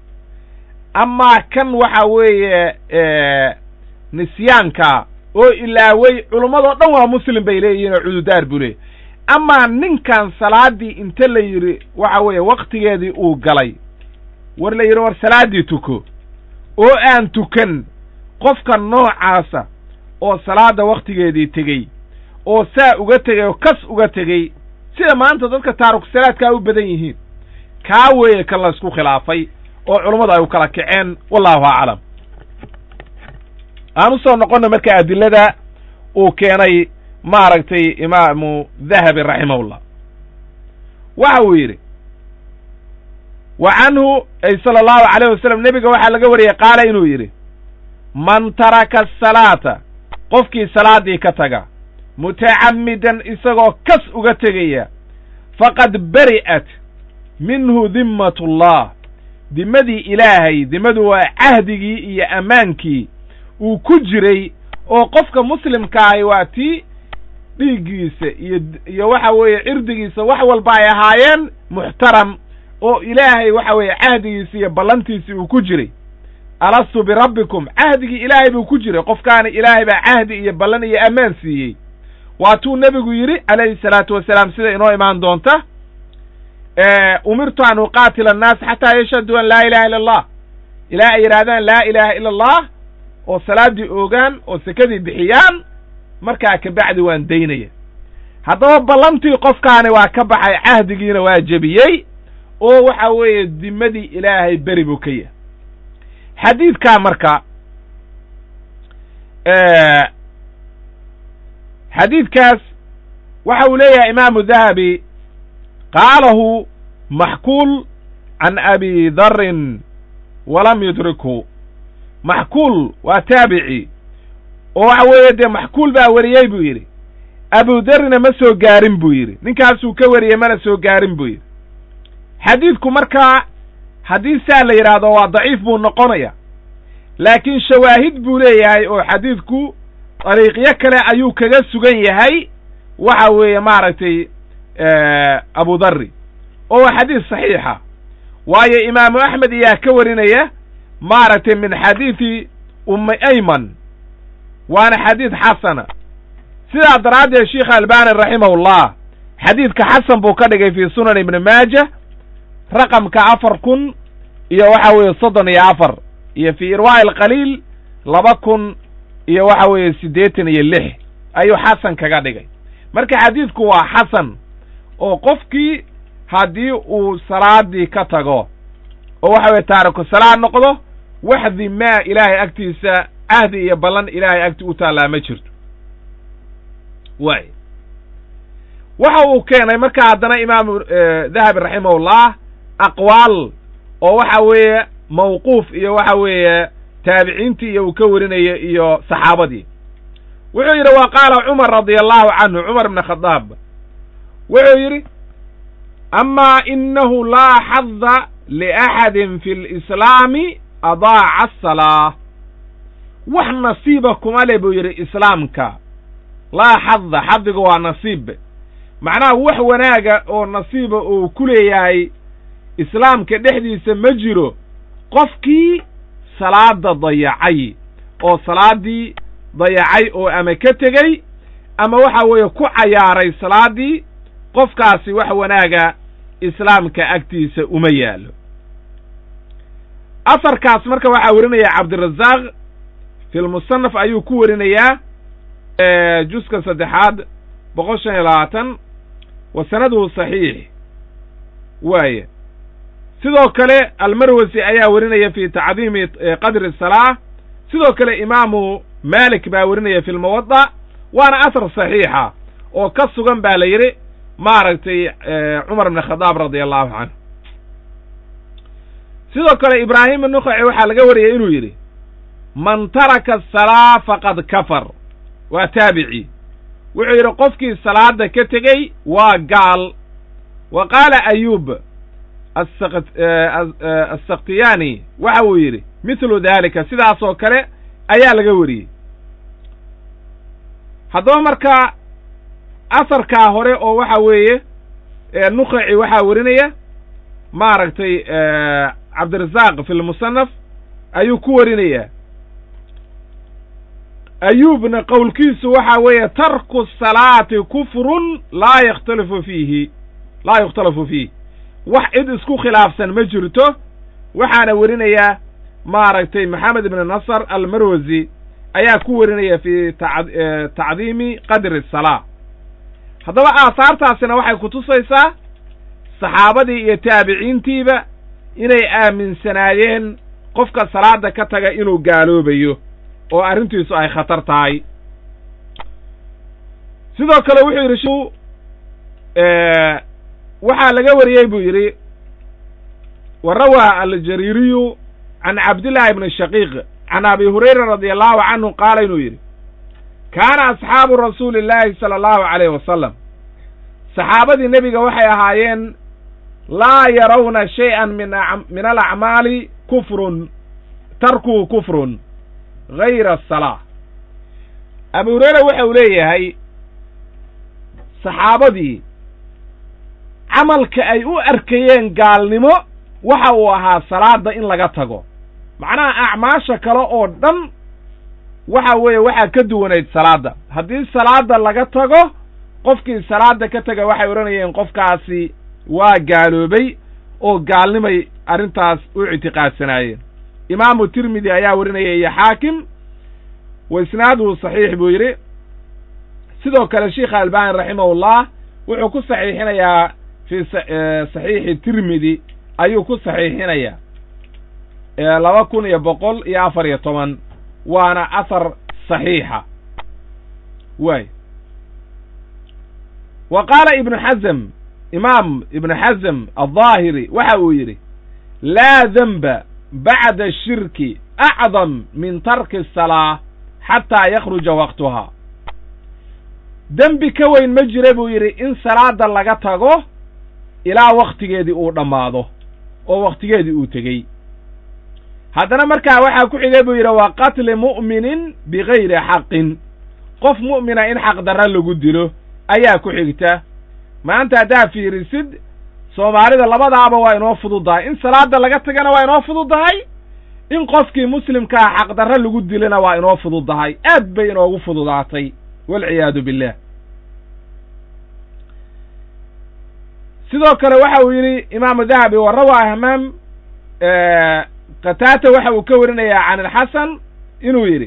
amaa kan waxa weeye nisyaanka oo ilaaway culummadoo dhan waa muslim bay leeyihiin oo cududaar buu leeyay amaa ninkan salaaddii inta la yidhi waxa weeye waktigeedii uu galay war la yidhi war salaaddii tuko oo aan tukan qofka noocaasa oo salaadda wakhtigeedii tegey oo saa uga tegey oo kas uga tegey sida maanta dadka taariku salaadkaa u badan yihiin kaa weeye kan la isku khilaafay oo culummadu ay u kala kaceen wallahu aclam aan u soo noqonna marka adilada uu keenay maaragtay imaamu dahabi raximahullah waxa uu yidhi wa canhu ay sala allahu calayh wasalam nebiga waxaa laga wariyey qaala inuu yidhi man taraka asalaata qofkii salaaddii ka taga mutacammidan isagoo kas uga tegaya faqad beri'at minhu dimmatullah dimadii ilaahay dimadu waa cahdigii iyo ammaankii uu ku jiray oo qofka muslimkaahi waa tii dhiiggiisa iyo iyo waxa weeye cirdigiisa wax walba ay ahaayeen muxtaram oo ilaahay waxa weeye cahdigiisi iyo ballantiisii uu ku jiray alastu birabbikum cahdigii ilaahay buu ku jiray qofkaana ilaahay baa cahdi iyo ballan iyo ammaan siiyey waatuu nebigu yidhi calayhi salaatu wasalaam sida inoo imaan doonta umirtu an uqaatila annaas xataa yashhaduu an laa ilaha illa allah ilaa ay yidhaahdaan laa ilaaha ila allah oo salaaddii oogaan oo sekadii bixiyaan markaa kabacdi waan daynaya haddaba ballantii qofkaani waa ka baxay cahdigiina waa jebiyey oo waxa weeye dimadii ilaahay beri buu ka yahay xadiidkaa marka xadiidkaas waxa uu leeyahay imaamu dahabi qaalahu maxkuul can abi darin walam yudrikhu maxkuul waa taabici oo waxa weeye dee maxkuul baa weriyey buu yidhi abu darrina ma soo gaarin buu yidhi ninkaasuu ka wariyey mana soo gaarin buu yidhi xadiidku markaa haddii saa la yidhaahdo waa daciif buu noqonaya laakiin shawaahid buu leeyahay oo xadiidku dariiqyo kale ayuu kaga sugan yahay waxa weeye maaragtay abu darri oo waa xadiis saxiixa waayo imaamu axmed ayaa ka warinaya maaragtay min xadiidi ummi ayman waana xadiid xasana sidaa daraaddeed sheikh albani raximahullah xadiidka xasan buu ka dhigay fii sunan ibni maaja raqamka afar kun iyo waxa weeye soddon iyo afar iyo fii irwaa'i alqaliil laba kun iyo waxa weeye siddeetan iyo lix ayuu xasan kaga dhigay marka xadiidku waa xasan oo qofkii haddii uu salaadii ka tago oo waxa weye taariku salaad noqdo waxdi maa ilaahay agtiisa cahdi iyo ballan ilaahay agti u taallaa ma jirto waay waxa uu keenay marka haddana imaamu dahabi raximahullah aqwaal oo waxa weeye mawquuf iyo waxa weeye taabiciintii iyo uu ka warinayo iyo saxaabadii wuxuu yidhi wa qaala cumar radia allahu canhu cumar ibn khadaab wuxuu yidhi amaa inahu laa xada liaxadin fi lislaami adaaca asalaa wax nasiiba kuma le buu yidhi islaamka laa xada xadiga waa nasiib macnaha wax wanaaga oo nasiiba uu ku leeyahay islaamka dhexdiisa ma jiro qofkii salaada dayacay oo salaaddii dayacay oo ama ka tegey ama waxa weeye ku cayaaray salaaddii qofkaasi wax wanaaga islaamka agtiisa uma yaallo asarkaas marka waxaa warinaya cabdirazaaq fi lmusanaf ayuu ku warinayaa juska saddexaad boqol shan iyo labaatan wa sanaduhu saxiix waaye sidoo kale almarwasi ayaa warinaya fi tacdiimi qadri salaa sidoo kale imaamu malik baa warinaya fi lmuwadda waana asar saxiixa oo ka sugan baa la yidhi maaragtay cumar ibn khadaab radia allahu canhu sidoo kale ibraahim nukaci waxaa laga wariyay inuu yidhi man taraka asalaa faqad kafar waa taabici wuxuu yidhi qofkii salaada ka tegey waa gaal wa qaala ayuub assaktiyani waxa uu yidhi mithlu daalika sidaasoo kale ayaa laga wariyey haddaba marka asarkaa hore oo waxa weeye nukaci waxaa warinaya maaragtay cabdirasaaq fi lmusanaf ayuu ku warinayaa ayuubna qowlkiisu waxa weeye tarku salaati kufrun laa yakhtalifu fiihi laa yukhtalafu fiih wax cid isku khilaafsan ma jirto waxaana werinayaa maaragtay maxamed ibn nasr almarwasi ayaa ku warinaya fi tacdiimi qadri الsalaa haddaba aahaartaasina waxay kutusaysaa saxaabadii iyo taabiciintiiba inay aaminsanaayeen qofka salaada ka taga inuu gaaloobayo oo arrintiisu ay khatar tahay sidoo kale wuxuu yidhi shu waxaa laga wariyey buu yidhi wa rawaa aljariiriyu can cabdillahi ibni shaqiiq can abi hurayra radi allahu canhu qaala inuu yidhi kaana asxaabu rasuuli illaahi sala allahu calayh wasalam saxaabadii nebiga waxay ahaayeen laa yarawna shay-an min min alacmaali kufrun tarkuhu kufrun gayra asalaa abu hureyra waxa uu leeyahay saxaabadii camalka ay u arkayeen gaalnimo waxa uu ahaa salaada in laga tago macnaha acmaasha kale oo dhan waxa weeye waxaa ka duwanayd salaadda haddii salaada laga tago qofkii salaada ka taga waxay odhanayeen qofkaasi waa gaaloobay oo gaalnimay arrintaas u ictiqaadsanaayeen imaamu tirmidi ayaa warinaya iyo xaakim wa isnaaduhu saxiix buu yidhi sidoo kale sheikha albani raximahullah wuxuu ku saxiixinayaa fii saxiixi tirmidi ayuu ku saxiixinayaa laba kun iyo boqol iyo afar iyo toban waana ahar saxiixa waay wa qaala ibnu xazm imaam ibnu xazm alظaahiri waxa uu yidhi laa denba bacda shirki acdam min tarki الsalaa xataa yakhruja waqtuhaa dembi ka weyn ma jira buu yidhi in salaada laga tago ilaa wakhtigeedii uu dhammaado oo wakhtigeedii uu tegey haddana markaa waxaa ku xigay buu yidhi wa qatli mu'minin bigayri xaqin qof mu'mina in xaq darra lagu dilo ayaa ku xigta maanta haddaa fiirisid soomaalida labadaaba waa inoo fududahay in salaada laga tagana waa inoo fududahay in qofkii muslimkaa xaqdarra lagu dilana waa inoo fududahay aad bay inoogu fududaatay walciyaadu billah sidoo kale waxa uu yidhi imaamu dahabi wa rawaa hamaam qataata waxa uu ka warinayaa can alxasan inuu yidhi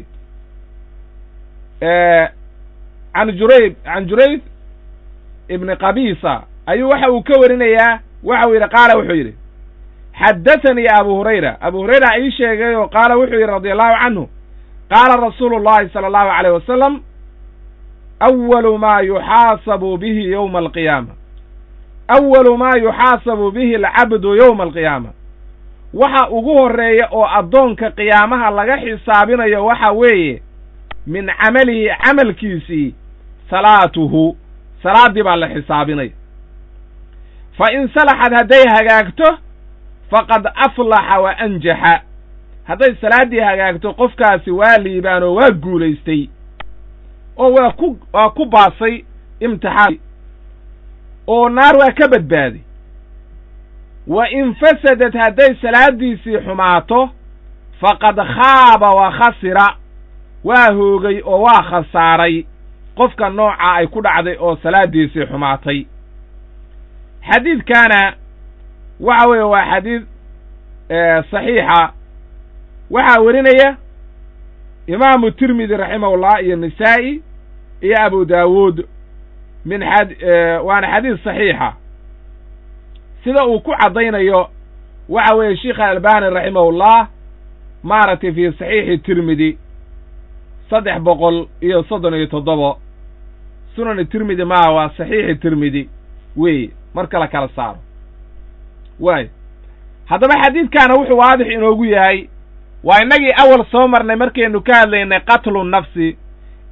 can jurayb can jurayb ibni qabisa ayuu waxa uu ka warinayaa waxa uu yidhi qaala wuxuu yidhi xaddathanii abu hurayra abu hurayra ii sheegay oo qaala wuxuu yidhi radi allahu canhu qaala rasuulu llahi sala allahu alayh wasalam awalu maa yuxaasabu bihi yowma alqiyaama awalu maa yuxaasabu bihi alcabdu yowma alqiyaama waxa ugu horreeya oo addoonka qiyaamaha laga xisaabinayo waxa weeye min camalihi camalkiisii salaatuhu salaaddii baa la xisaabinaya fa in salaxad hadday hagaagto faqad aflaxa wa anjaxa hadday salaaddii hagaagto qofkaasi waa liibaan oo waa guulaystay oo waa ku waa ku baasay imtixaan oo naar waa ka badbaaday wa in fasadad hadday salaaddiisii xumaato faqad khaaba wa khasira waa hoogay oo waa khasaaray qofka nooca ay ku dhacday oo salaaddiisii xumaatay xadiidkaana waxa weeye waa xadiid saxiixa waxaa werinaya imaamu tirmidi raximahullah iyo nisaa'i iyo abu daawuud min xad waana xadiid saxiixa sida uu ku caddaynayo waxa weeye sheikha albani raximahullah maaragtay fii saxiixi tirmidi saddex boqol iyo soddon iyo toddobo sunani tirmidi maaha waa saxiixi tirmidi weeye marka la kala saaro waayo haddaba xadiidkaana wuxuu waadix inoogu yahay waa innagii awal soo marnay markaynu ka hadlaynay qatlu nafsi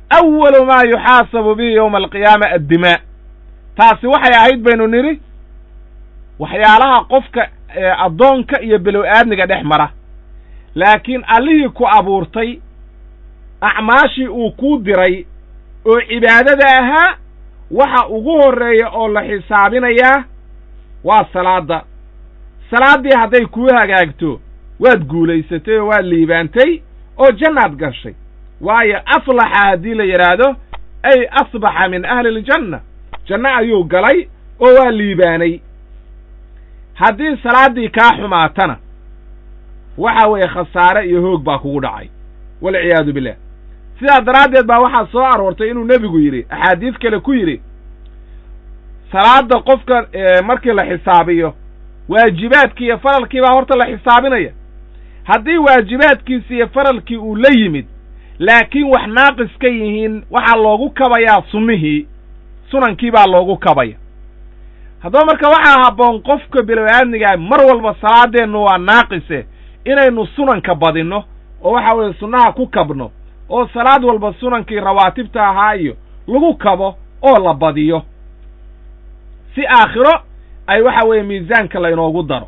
awalu maa yuxaasabu bihi yowma alqiyaama addimaa taasi waxay ahayd baynu nidhi waxyaalaha qofka addoonka iyo below aadmiga dhex mara laakiin allihii ku abuurtay acmaashii uu kuu diray oo cibaadada ahaa waxa ugu horreeya oo la xisaabinayaa waa salaadda salaaddii hadday kuu hagaagto waad guulaysatay oo waad liibaantay oo jannaad gashay waayo aflaxa haddii la yidhaahdo ay asbaxa min ahli iljanna janno ayuu galay oo waa liibaanay haddii salaaddii kaa xumaatana waxa weeye khasaare iyo hoog baa kugu dhacay walciyaadu billah sidaa daraaddeed baa waxaa soo aroortay inuu nebigu yidhi axaadiis kale ku yidhi salaadda qofka markii la xisaabiyo waajibaadkii iyo faralkii baa horta la xisaabinaya haddii waajibaadkiisi iyo faralkii uu la yimid laakiin wax naaqis ka yihiin waxaa loogu kabayaa sunnihii sunankii baa loogu kabaya haddaba marka waxaa habboon qofka bilow-aadmigaa mar walba salaadeennu waa naaqise inaynu sunanka badinno oo waxa weeye sunnaha ku kabno oo salaad walba sunankii rawaatibta ahaa iyo lagu kabo oo la badiyo si aakhiro ay waxa weeye miisaanka laynoogu daro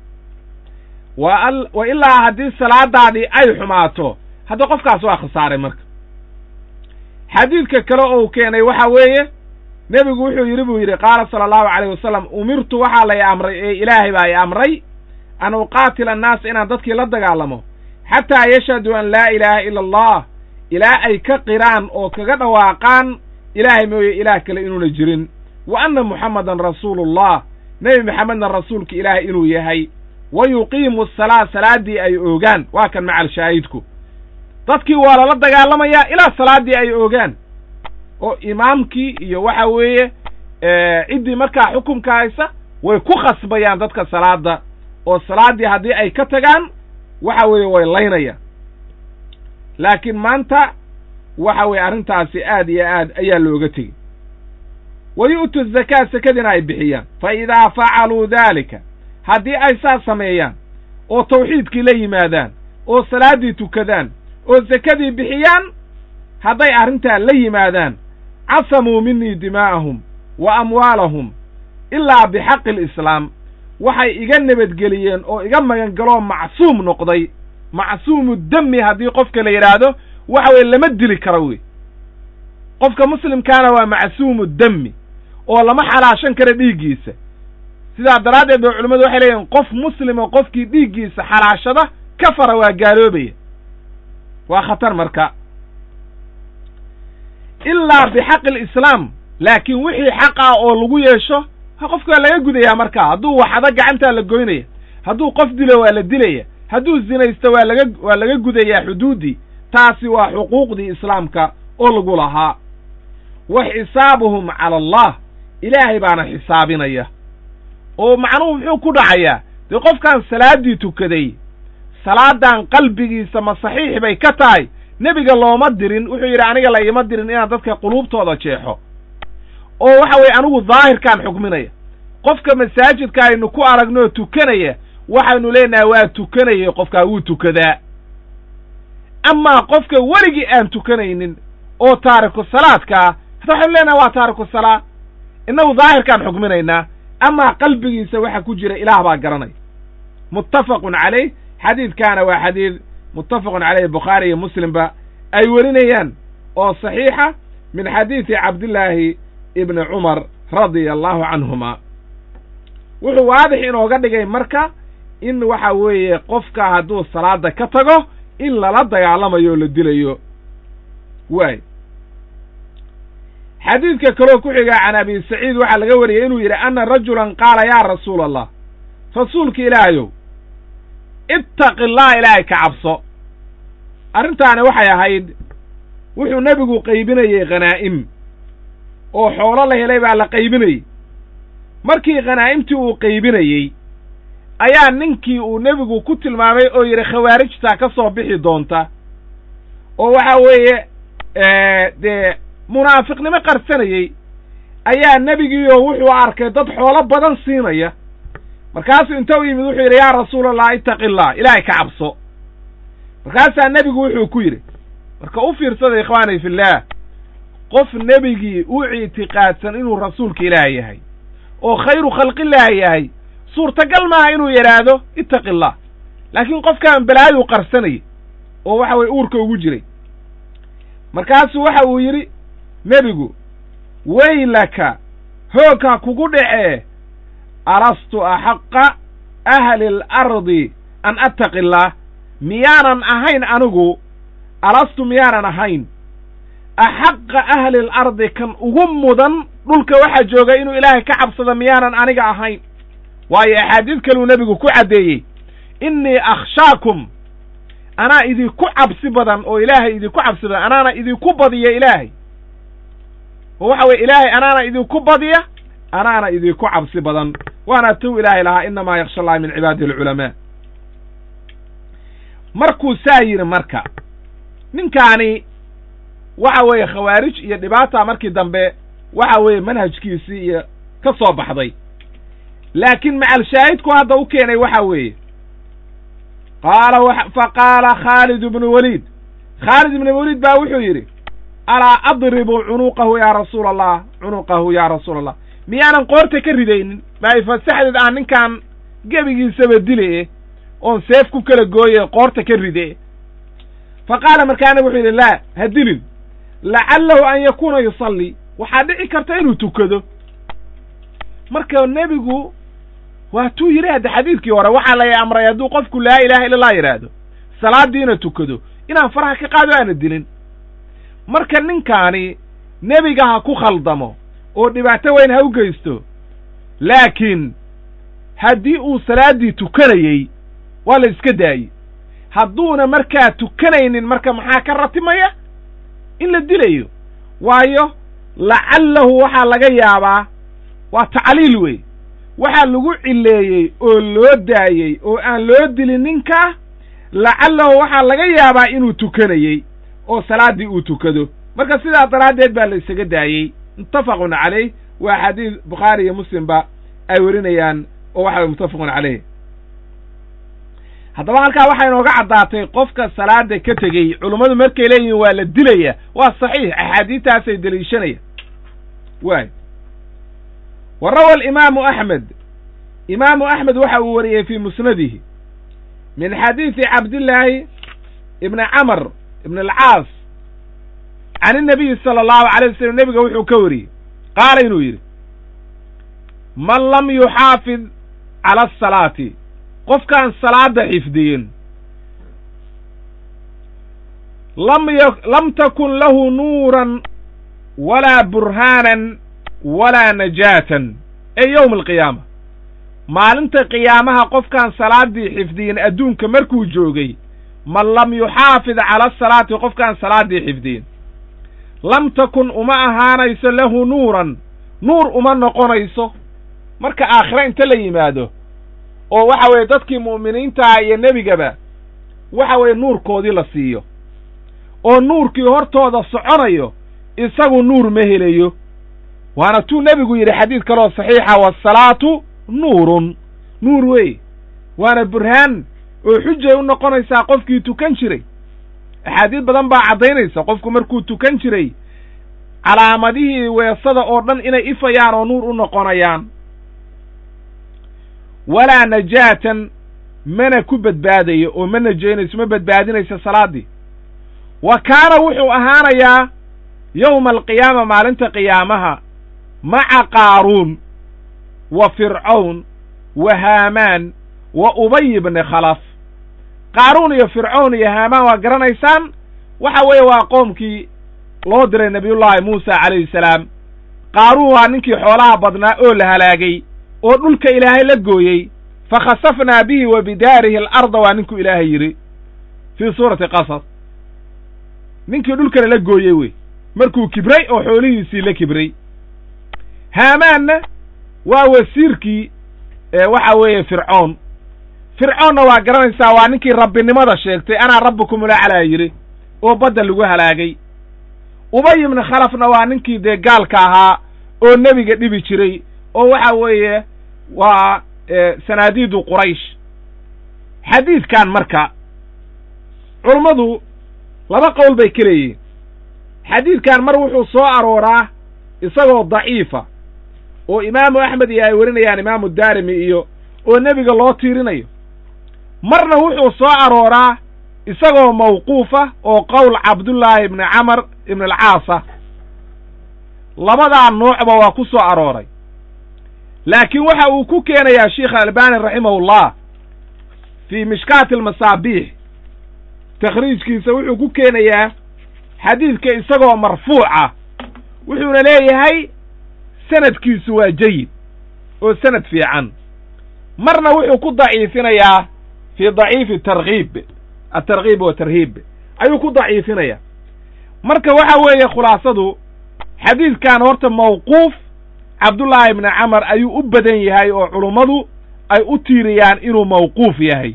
wa wa ilaa haddii salaadaadii ay xumaato hadda qofkaas waa khasaaray marka xadiidka kale oo uu keenay waxa weeye nebigu wuxuu yidhi buu yidhi qaala sala allahu calayh wasalam umirtu waxaa lay amray ee ilaahay baa i amray an uqaatila annaasa inaan dadkii la dagaalamo xataa yashhaduu an laa ilaaha ila allah ilaa ay ka qiraan oo kaga dhawaaqaan ilaahay mooye ilaah kale inuuna jirin wa anna muxammadan rasuulullah nebi maxamedna rasuulka ilaahay inuu yahay wa yuqiimu asalaa salaaddii ay oogaan waa kan macal shaahidku dadkii waa lala dagaalamayaa ilaa salaaddii ay oogaan oo imaamkii iyo waxa weeye ciddii markaa xukumka haysa way ku khasbayaan dadka salaadda oo salaaddii haddii ay ka tagaan waxa weeye way laynayaan laakiin maanta waxa weeye arrintaasi aad iyo aad ayaa looga tegey wa yu'tu zakaa sekadiina ay bixiyaan fa idaa facaluu daalika haddii ay saas sameeyaan oo tawxiidkii la yimaadaan oo salaaddii tukadaan oo sekadii bixiyaan hadday arrintaa la yimaadaan casamuu minii dimaa'ahum wa amwaalahum ilaa bixaqi alislaam waxay iga nabadgeliyeen oo iga magangaloo macsuum noqday macsuumu demi haddii qofka la yidhaahdo waxa weye lama dili karo wey qofka muslimkaana waa macsuumu demi oo lama xalaashan karo dhiiggiisa sidaa daraaddeed ba culimmadu waxay leeyihin qof muslima qofkii dhiiggiisa xalaashada kafara waa gaaloobaya waa khatar marka ilaa bixaqi alislaam laakiin wixii xaq ah oo lagu yeesho qofka waa laga gudayaa markaa hadduu waxado gacantaa la goynaya hadduu qof dilo waa la dilaya hadduu zinaysto waa laga waa laga gudayaa xuduuddii taasi waa xuquuqdii islaamka oo lagu lahaa wa xisaabuhum cala allah ilaahay baana xisaabinaya oo macnuhu muxuu ku dhacayaa dee qofkan salaaddii tukaday salaadan qalbigiisa ma saxiix bay ka tahay nebiga looma dirin wuxuu yidhi aniga la iima dirin inaan dadka quluubtooda jeexo oo waxa weeye anigu daahirkaan xukminaya qofka masaajidka aynu ku aragnoo tukanaya waxaynu leenahay waa tukanayay qofkaa wuu tukadaa amaa qofka weligii aan tukanaynin oo taariku salaadkaa hadda waxaynu leenahay waa taariku salaa innagu daahirkaan xukminaynaa amaa qalbigiisa waxa ku jira ilaah baa garanaya muttafaqun calayh xadiidkaana waa xadiid muttafaqun caleyh bukhaari iyo muslimba ay werinayaan oo saxiixa min xadiidi cabdillaahi ibni cumar radia allahu canhuma wuxuu waadix inooga dhigay marka in waxa weeye qofka hadduu salaada ka tago in lala dagaalamayo oo la dilayo waay xadiidka kaloo ku xiga can abi saciid waxaa laga wariyey inuu yidhi anna rajulan qaala yaa rasuula allah rasuulka ilaahayow ittaqi allah ilaahay ka cabso arrintaani waxay ahayd wuxuu nebigu qaybinayey khanaa'im oo xoolo la helay baa la qaybinayey markii khanaa'imtii uu qaybinayey ayaa ninkii uu nebigu ku tilmaamay oo yidhi khawaarijtaa ka soo bixi doonta oo waxa weeye dee munaafiqnimo qarsanayey ayaa nebigiioo wuxuu arkay dad xoolo badan siinaya markaasuu inta u yimid wuxuu yidhi yaa rasuulallah ittaqi allah ilaahay ka cabso markaasaa nebigu wuxuu ku yidhi marka u fiirsada ikhwaani fillaah qof nebigii u ictiqaadsan inuu rasuulka ilaah yahay oo khayru khalqillaah yahay suurtagal maaha inuu yidhaahdo ittaqi allah laakiin qofkaan balaayuu qarsanayay oo waxa weye uurka ugu jiray markaasuu waxa uu yidhi nebigu weylaka hoogha kugu dhacee alastu axaqa ahli alardi an attaqi allaah miyaanan ahayn anigu alastu miyaanan ahayn axaqa ahli alardi kan ugu mudan dhulka waxaa jooga inuu ilaahay ka cabsada miyaanan aniga ahayn waayo axaadiid kaluu nebigu ku caddeeyey innii akhshaakum anaa idinku cabsi badan oo ilaahay idinku cabsi badan anaana idinku badiya ilaahay oo waxa weye ilaahay anaana idinku badiya anaana idinku cabsi badan waana tuu ilaahay lahaa innamaa yaksha allahi min cibaadihi alculamaa markuu saa yidhi marka ninkaani waxa weeye khawaarij iyo dhibaata markii dambe waxa weeye manhajkiisii iyo ka soo baxday laakiin macalshaahidku hadda u keenay waxa weeye qaala fa qaala khaalid ibnu waliid khaalid ibnu waliid baa wuxuu yidhi alaa adribu cunuqahu yaa rasuula allah cunuqahu yaa rasuula allah miyaanan qoorta ka ridaynin maay fasaxdeed aan ninkaan gebigiisaba dile oon seef ku kala gooye qoorta ka ride fa qaala markaana wuxuu yidhi laa ha dilin lacallahu an yakuuna yusallii waxaa dhici karta inuu tukado marka nebigu waatuu yidhi hadda xadiidkii hore waxaa lay amray hadduu qofku laa ilaaha illa allah yidhaahdo salaadiina tukado inaan faraha ka qaado aana dilin marka ninkaani nebiga ha ku khaldamo oo dhibaato weyn ha u geysto laakiin haddii uu salaaddii tukanayey waa la iska daayey hadduuna markaa tukanaynin marka maxaa ka ratimaya in la dilayo waayo lacallahu waxaa laga yaabaa waa tacliil wey waxaa lagu cileeyey oo loo daayey oo aan loo dilin ninkaa lacallahu waxaa laga yaabaa inuu tukanayey oo salaaddii uu tukado marka sidaa daraaddeed baa la isaga daayey muttafaqun calayh waa xadiis bukhaari iyo muslimba ay werinayaan oo waxa way muttafaqun caleyh haddaba halkaa waxaa inooga caddaatay qofka salaada ka tegey culummadu markay leeyihiin waa la dilaya waa saxiix axaadiistaasay deliishanaya waay wa rawa alimaamu axmed imaamu axmed waxa uu wariyey fii musnadihi min xadiidi cabdillaahi ibni camr ibn alcaas can innabiyi sala allahu alay wasalam nebiga wuxuu ka wariyey qaala inuu yidhi man lam yuxaafid cala asalaati qofkaan salaada xifdiyin lam y lam takun lahu nuuran walaa burhaanan walaa najaatan ee yowma alqiyaama maalinta qiyaamaha qofkaan salaaddii xifdiyin adduunka markuu joogay man lam yuxaafid cala asalaati qofkaan salaaddii xifdiyin lam takun uma ahaanayso lahu nuuran nuur uma noqonayso marka aakhire inta la yimaado oo waxa weeye dadkii mu'miniintaha iyo nebigaba waxa weeye nuurkoodii la siiyo oo nuurkii hortooda soconayo isagu nuur ma helayo waana tuu nebigu yidhi xadiid kaloo saxiixa waasalaatu nuurun nuur wey waana burhaan oo xujay u noqonaysaa qofkii tukan jiray axaadiid badan baa caddaynaysa qofku markuu tukan jiray calaamadihii weesada oo dhan inay ifayaan oo nuur u noqonayaan walaa najaatan mana ku badbaadayo oo ma najaynayso ma badbaadinayso salaaddii wa kaana wuxuu ahaanayaa yowma alqiyaama maalinta qiyaamaha maca qaaruun wa fircawn wa haamaan wa ubay ibni khalaf qaaruun iyo fircown iyo haamaan waa garanaysaan waxa weeye waa qoomkii loo diray nebiyullaahi muusa calayhi salaam qaaruun waa ninkii xoolaha badnaa oo la halaagay oo dhulka ilaahay la gooyey fa khasafnaa bihi wa bidaarihi alarda waa ninkuu ilaahay yidhi fii suurati qasas ninkii dhulkana la gooyey wey markuu kibray oo xoolihiisii la kibray haamaanna waa wasiirkii waxa weeye fircoon fircoonna waa garanaysaa waa ninkii rabbinimada sheegtay anaa rabbikum ulaclaa yidhi oo badda lagu halaagay ubay ibni khalafna waa ninkii dee gaalka ahaa oo nebiga dhibi jiray oo waxa weeye waa sanaadiidu quraysh xadiidkan marka culummadu laba qowl bay ka leeyihiin xadiidkan mar wuxuu soo arooraa isagoo daciifa oo imaamu axmed iyo ay warinayaan imaamu daarimi iyo oo nebiga loo tiirinayo marna wuxuu soo arooraa isagoo mawquufa oo qowl cabdullaahi ibni camar ibn alcaasa labadaa noocba waa ku soo arooray laakiin waxa uu ku keenayaa sheikh albani raximahullah fii mishkaati almasaabiix takhriijkiisa wuxuu ku keenayaa xadiidka isagoo marfuuca wuxuuna leeyahay sanadkiisu waa jayid oo sanad fiican marna wuxuu ku daciifinayaa fii daciifi tarkiib atarkiib wa tarhiib ayuu ku daciifinayaa marka waxa weeye khulaasadu xadiidkan horta mawquuf cabdullaahi ibni camar ayuu u badan yahay oo culummadu ay u tiiriyaan inuu mawquuf yahay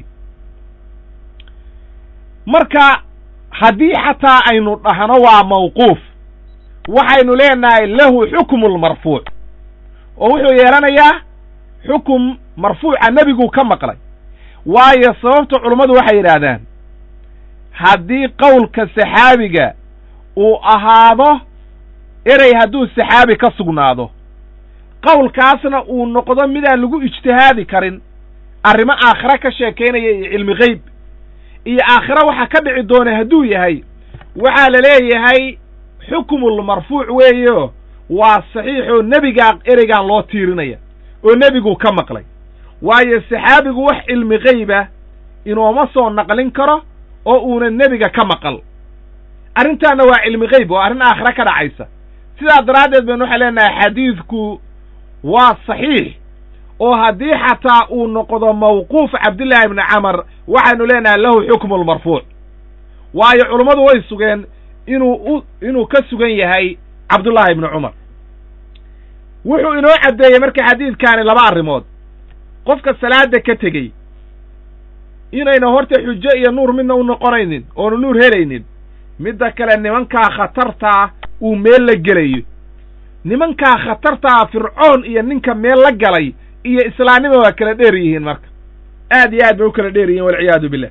marka haddii xataa aynu dhahno waa mawquuf waxaynu leenahay lahu xukmu lmarfuuc oo wuxuu yeelanayaa xukum marfuuca nebiguu ka maqlay waayo sababta culummadu waxay yidhaahdaan haddii qowlka saxaabiga uu ahaado erey hadduu saxaabi ka sugnaado qowlkaasna uu noqdo midaan lagu ijtihaadi karin arrimo aakhire ka sheekaynaya iyo cilmi geyb iyo aakhire waxa ka dhici doona hadduu yahay waxaa la leeyahay xukmulmarfuuc weeyo waa saxiixoo nebigaa ereygaan loo tiirinaya oo nebigu ka maqlay waayo saxaabigu wax cilmi geyba inooma soo naqlin karo oo uuna nebiga ka maqal arrintaanna waa cilmi geyb oo arrin aakhire ka dhacaysa sidaa daraaddeed baynu waxay leenahay xadiidku waa saxiix oo haddii xataa uu noqdo mawquuf cabdillaahi ibni camar waxaynu leenahay lahu xukmu lmarfuuc waayo culummadu way sugeen inuu u inuu ka sugan yahay cabdullaahi ibni cumar wuxuu inoo caddeeyey marka xadiidkaani laba arrimood qofka salaada ka tegey inayna horta xujo iyo nuur midna u noqonaynin oonu nuur helaynin midda kale nimankaa khatartaa uu meel la gelayo nimankaa khatartaa fircoon iyo ninka meel la galay iyo islaamnima waa kala dheer yihiin marka aad iyo aad bay u kala dheer yihiin walciyaadu billah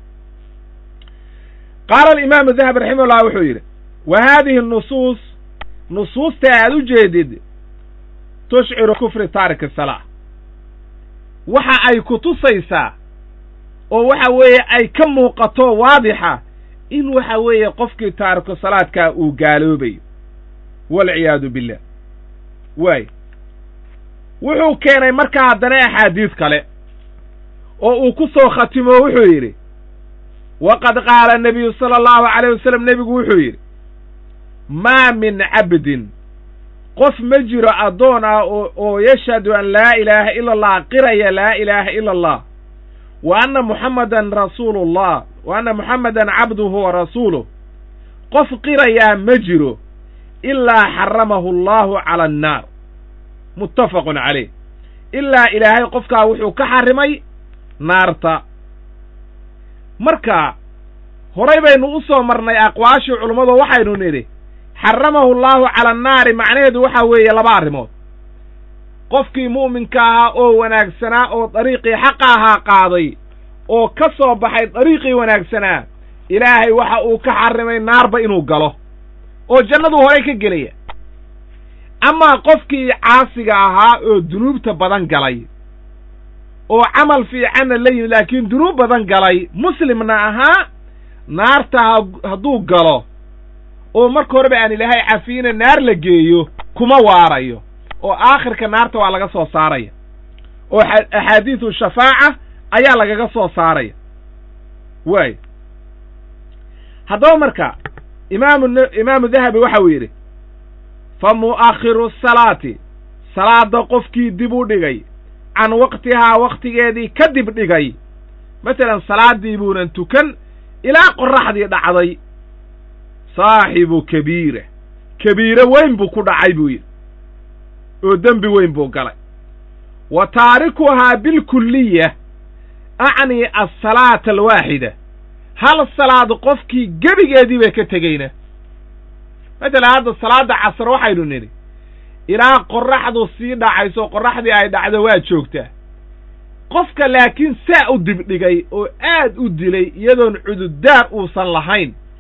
qaala alimaamu dahabi raximahullah wuxuu yidhi wa haadihi nusuus nusuusta aad u jeedid tushciru kufri taariki salaa waxa ay ku tusaysaa oo waxa weeye ay ka muuqato waadixa in waxa weeye qofkii taariku salaadkaa uu gaaloobayo walciyaadu billah waay wuxuu keenay markaa haddana axaadiis kale oo uu ku soo khatimo wuxuu yidhi waqad qaala nabiyu sala allahu calayh wasalam nebigu wuxuu yidhi maa min cabdin qof ma jiro addoon ah oo yashhadu an laa ilaaha ila allah qiraya laa ilaaha ila allah wa anna muxammadan rasuulullah wa anna muxammadan cabduhu wa rasuuluh qof qirayaa ma jiro ilaa xaramahu allahu cala annaar muttafaqun calayh ilaa ilaahay qofkaa wuxuu ka xarrimay naarta marka horay baynu u soo marnay aqwaashii culummadu waxaynu nidhi xaramahu allaahu cala annaari macnaheedu waxa weeye laba arrimood qofkii mu'minka ahaa oo wanaagsanaa oo dariiqii xaqa ahaa qaaday oo ka soo baxay dariiqii wanaagsanaa ilaahay waxa uu ka xarrimay naarba inuu galo oo jannaduu horay ka gelaya amaa qofkii caasiga ahaa oo dunuubta badan galay oo camal fiicanna la yimid laakiin dunuub badan galay muslimna ahaa naarta hadduu galo oo marka horeba aan ilaahay cafiyina naar la geeyo kuma waarayo oo aakhirka naarta waa laga soo saaraya oo axaadiisu shafaaca ayaa lagaga soo saaraya waay haddaba marka imaamu imaamu dahabi waxa uu yidhi fa mu'akhiru salaati salaada qofkii dib u dhigay can waqtihaa wakhtigeedii ka dib dhigay masalan salaaddii buunan tukan ilaa qorraxdii dhacday saaxibu kabiira kabiire weyn buu ku dhacay buu yidhi oo dembi weyn buu galay wa taarikuhaa bilkulliya acnii alsalaata alwaaxida hal salaad qofkii gebigeedii bay ka tegeyna matalan hadda salaadda casar waxaynu nidhi ilaa qorraxdu sii dhacayso qorraxdii ay dhacdo waa joogtaa qofka laakiin saa u dibdhigay oo aad u dilay iyadoon cududdaar uusan lahayn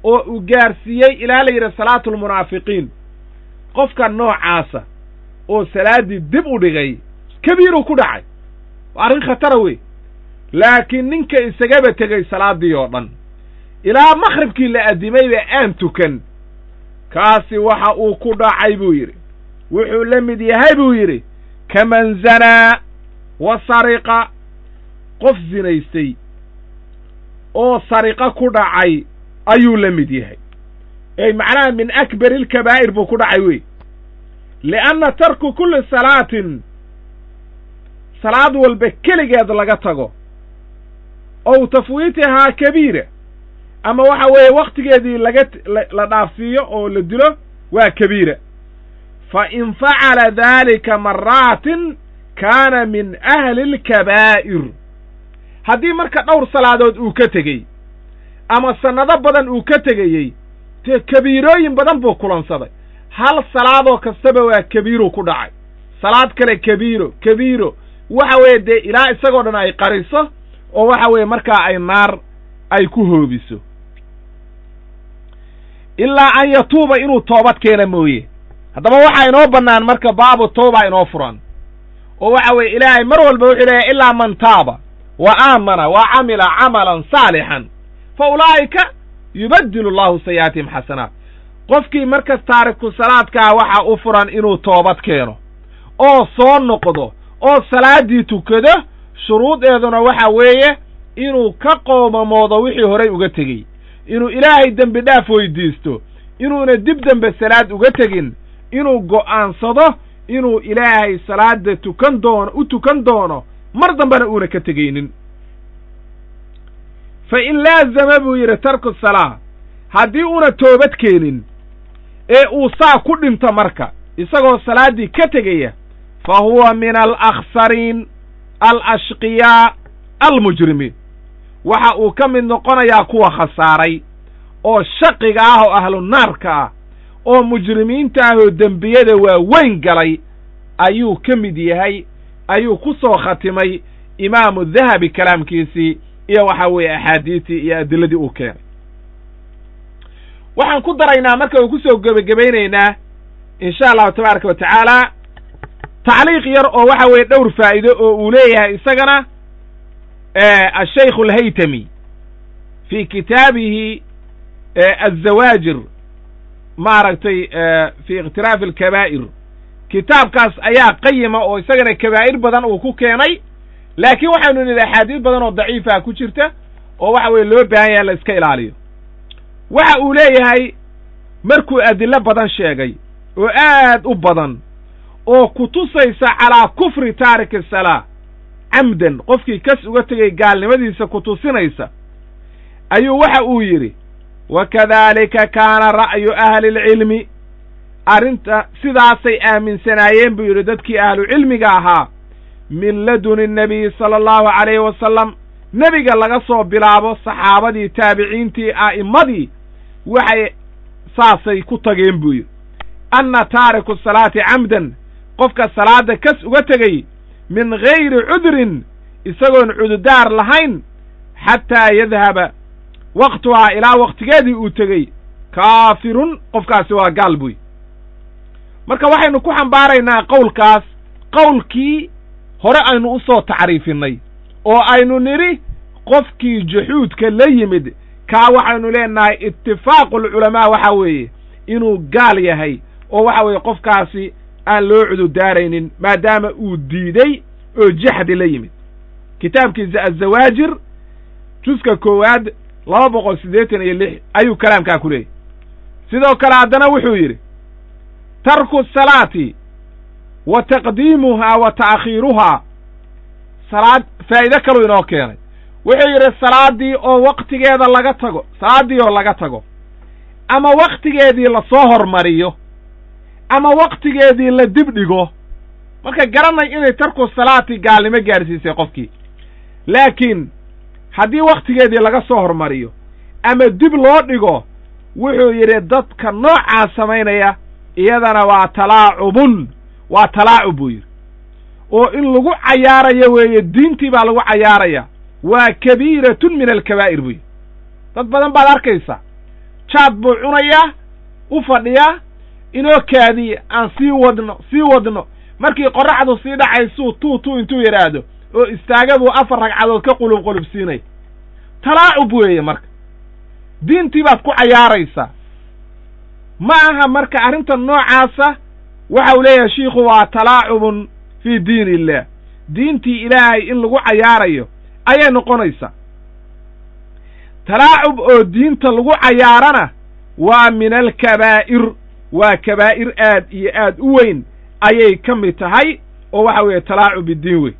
oo uu gaarsiiyey ilaa la yidhi salaatulmunaafiqiin qofka noocaasa oo salaaddii dib u dhigay kabiiruu ku dhacay waa arrin khatara wey laakiin ninka isagaba tegey salaaddii oo dhan ilaa makhribkii la addimayba aan tukan kaasi waxa uu ku dhacay buu yidhi wuxuu la mid yahay buu yidhi kaman zanaa wa sariqa qof zinaystay oo sariqo ku dhacay ayuu la mid yahay ey macnaha min akbari ilkabaa'ir buu ku dhacay wey lianna tarku kulli salaatin salaad walba keligeed laga tago ow tafwiitihaa kabiira ama waxa weeye wakhtigeedii laga la dhaafsiiyo oo la dilo waa kabiira fa in facala daalika maraatin kaana min ahli alkabaa'ir haddii marka dhowr salaadood uu ka tegey ama sannado badan uu ka tegayey dee kabiirooyin badan buu kulansaday hal salaadoo kastaba waa kabiiruu ku dhacay salaad kale kabiiro kabiiro waxa weeye dee ilaa isagoo dhan ay qariso oo waxa weeye markaa ay naar ay ku hoobiso ilaa an yatuuba inuu toobad keena mooye haddaba waxaa inoo bannaan marka baabu tawba inoo furan oo waxa weeye ilaahay mar walba wuxuu leeyahy ilaa man taaba wa aamana wa camila camalan saalixan fa ulaa'ika yubaddilu allahu sayi'aatihim xasanaat qofkii markas taariku salaadkaa waxaa u furan inuu toobad keeno oo soo noqdo oo salaaddii tukado shuruudeeduna waxa weeye inuu ka qoomamoodo wixii horay uga tegey inuu ilaahay dembi dhaaf weydiisto inuuna dib dembe salaad uga tegin inuu go'aansado inuu ilaahay salaada tukan doono u tukan doono mar dambena uuna ka tegaynin fa in laazama buu yidhi tarku salaa haddii uuna toobad keenin ee uu saa ku dhinto marka isagoo salaaddii ka tegaya fa huwa min alakhsariin alashqiyaa almujrimiin waxa uu ka mid noqonayaa kuwa khasaaray oo shaqiga ah oo ahlu naarka ah oo mujrimiinta ah oo dembiyada waaweyn galay ayuu ka mid yahay ayuu ku soo khatimay imaamu dahabi kalaamkiisii iyo waxa weeye axaadiistii iyo adiladii uu keenay waxaan ku daraynaa marka uu ku soo gebagabaynaynaa insha allahu tabaaraka wa tacaala tacliiq yar oo waxa weeye dhowr faa'iido oo uu leeyahay isagana ashaykhu alhaytami fi kitaabihi azawaajir maaragtay fi ikhtiraafi alkabaa'ir kitaabkaas ayaa qayima oo isagana kabaa'ir badan uu ku keenay laakiin waxaynu nidhi axaadiis badan oo daciifa ku jirta oo waxa weeye loo baahan yaha la iska ilaaliyo waxa uu leeyahay markuu adillo badan sheegay oo aad u badan oo ku tusaysa calaa kufri taariki salaa camdan qofkii kas uga tegay gaalnimadiisa ku tusinaysa ayuu waxa uu yidhi wa kadaalika kaana ra'yu ahli lcilmi arrinta sidaasay aaminsanaayeen buu yidhi dadkii ahlucilmiga ahaa min laduni nnabiyi sala allahu calayhi wasalam nebiga laga soo bilaabo saxaabadii taabiciintii a'immadii waxay saasay ku tageen buu yidhi anna taariku salaati camdan qofka salaadda kas uga tegey min gayri cudrin isagoon cududaar lahayn xataa yadhaba waqtuhaa ilaa waqtigeedii uu tegey kaafirun qofkaasi waa gaal buy marka waxaynu ku xambaaraynaa qowlkaas qowlkii hore aynu u soo tacriifinnay oo aynu nidhi qofkii juxuudka la yimid kaa waxaynu leenahay itifaaqu alculamaa waxa weeye inuu gaal yahay oo waxa weeye qofkaasi aan loo cududaaraynin maadaama uu diiday oo jaxdi la yimid kitaabkiisa azawaajir juska koowaad laba boqol siddeetan iyo lix ayuu kalaamkaa ku leeyahy sidoo kale haddana wuxuu yidhi tarku salaati wa taqdiimuhaa wa ta'khiiruhaa salaad faa'iide kaluu inoo keenay wuxuu yidhi salaaddii oo waktigeeda laga tago salaaddii oo laga tago ama waktigeedii lasoo hormariyo ama waktigeedii la dib dhigo marka garanay inay tarku salaati gaalnimo gaadhsiisay qofkii laakiin haddii wakhtigeedii laga soo hormariyo ama dib loo dhigo wuxuu yidhi dadka noocaa samaynaya iyadana waa talaacubun waa talaacub buu yidhi oo in lagu cayaarayo weeye diintii baa lagu cayaaraya waa kabiiratun min alkabaa'ir buu yidhi dad badan baad arkaysa jaad buu cunayaa u fadhiyaa inoo kaadiye aan sii wadno sii wadno markii qorraxdu sii dhacaysuu tuu tuu intuu yidhaahdo oo istaaga buu afar ragcadood ka qulub qulubsiinay talaacub weeye marka diintii baad ku cayaaraysaa ma aha marka arrintan noocaasa waxa uu leeyahay shiikhu waa talaacubun fii diin illah diintii ilaahay in lagu cayaarayo ayay noqonaysaa talaacub oo diinta lagu cayaarana waa min alkabaa'ir waa kabaa'ir aad iyo aad u weyn ayay ka mid tahay oo waxa weeye talaacub biddiin wey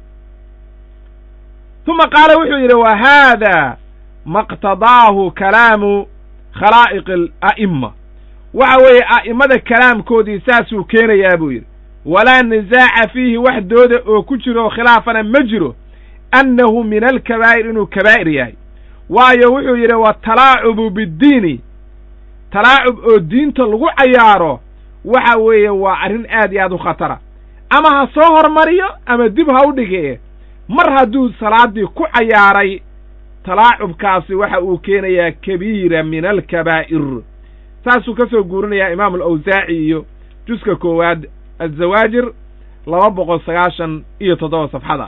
uma qaala wuxuu yidhi wa haada maqtadaahu kalaamu khalaa'iq ala'imma waxa weeye a'immada kalaamkoodii saasuu keenayaa buu yidhi walaa nisaaca fiihi wax dooda oo ku jiro khilaafana ma jiro annahu min alkabaa'ir inuu kabaa'ir yahay waayo wuxuu yidhi watalaacubu biddiini talaacub oo diinta lagu cayaaro waxa weeye waa arrin aad iyo aad u khatara ama ha soo hormariyo ama dib ha u dhige mar hadduu salaaddii ku cayaaray talaacubkaasi waxa uu keenayaa kabiira min alkabaa'ir saasuu ka soo guurinayaa imaamu alawsaaci iyo juska koowaad azawaajir laba boqol sagaashan iyo toddoba safxada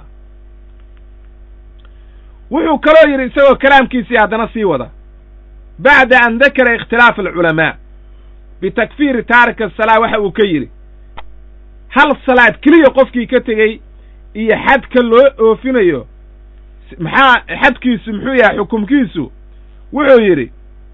wuxuu kaloo yidhi isagoo kalaamkiisii haddana sii wada bacda an dakara ikhtilaaf alculamaa bitakfiiri taarika asalaa waxa uu ka yidhi hal salaad keliya qofkii ka tegey iyo xadka loo oofinayo maxaa xadkiisu muxuu yahay xukumkiisu wuxuu yidhi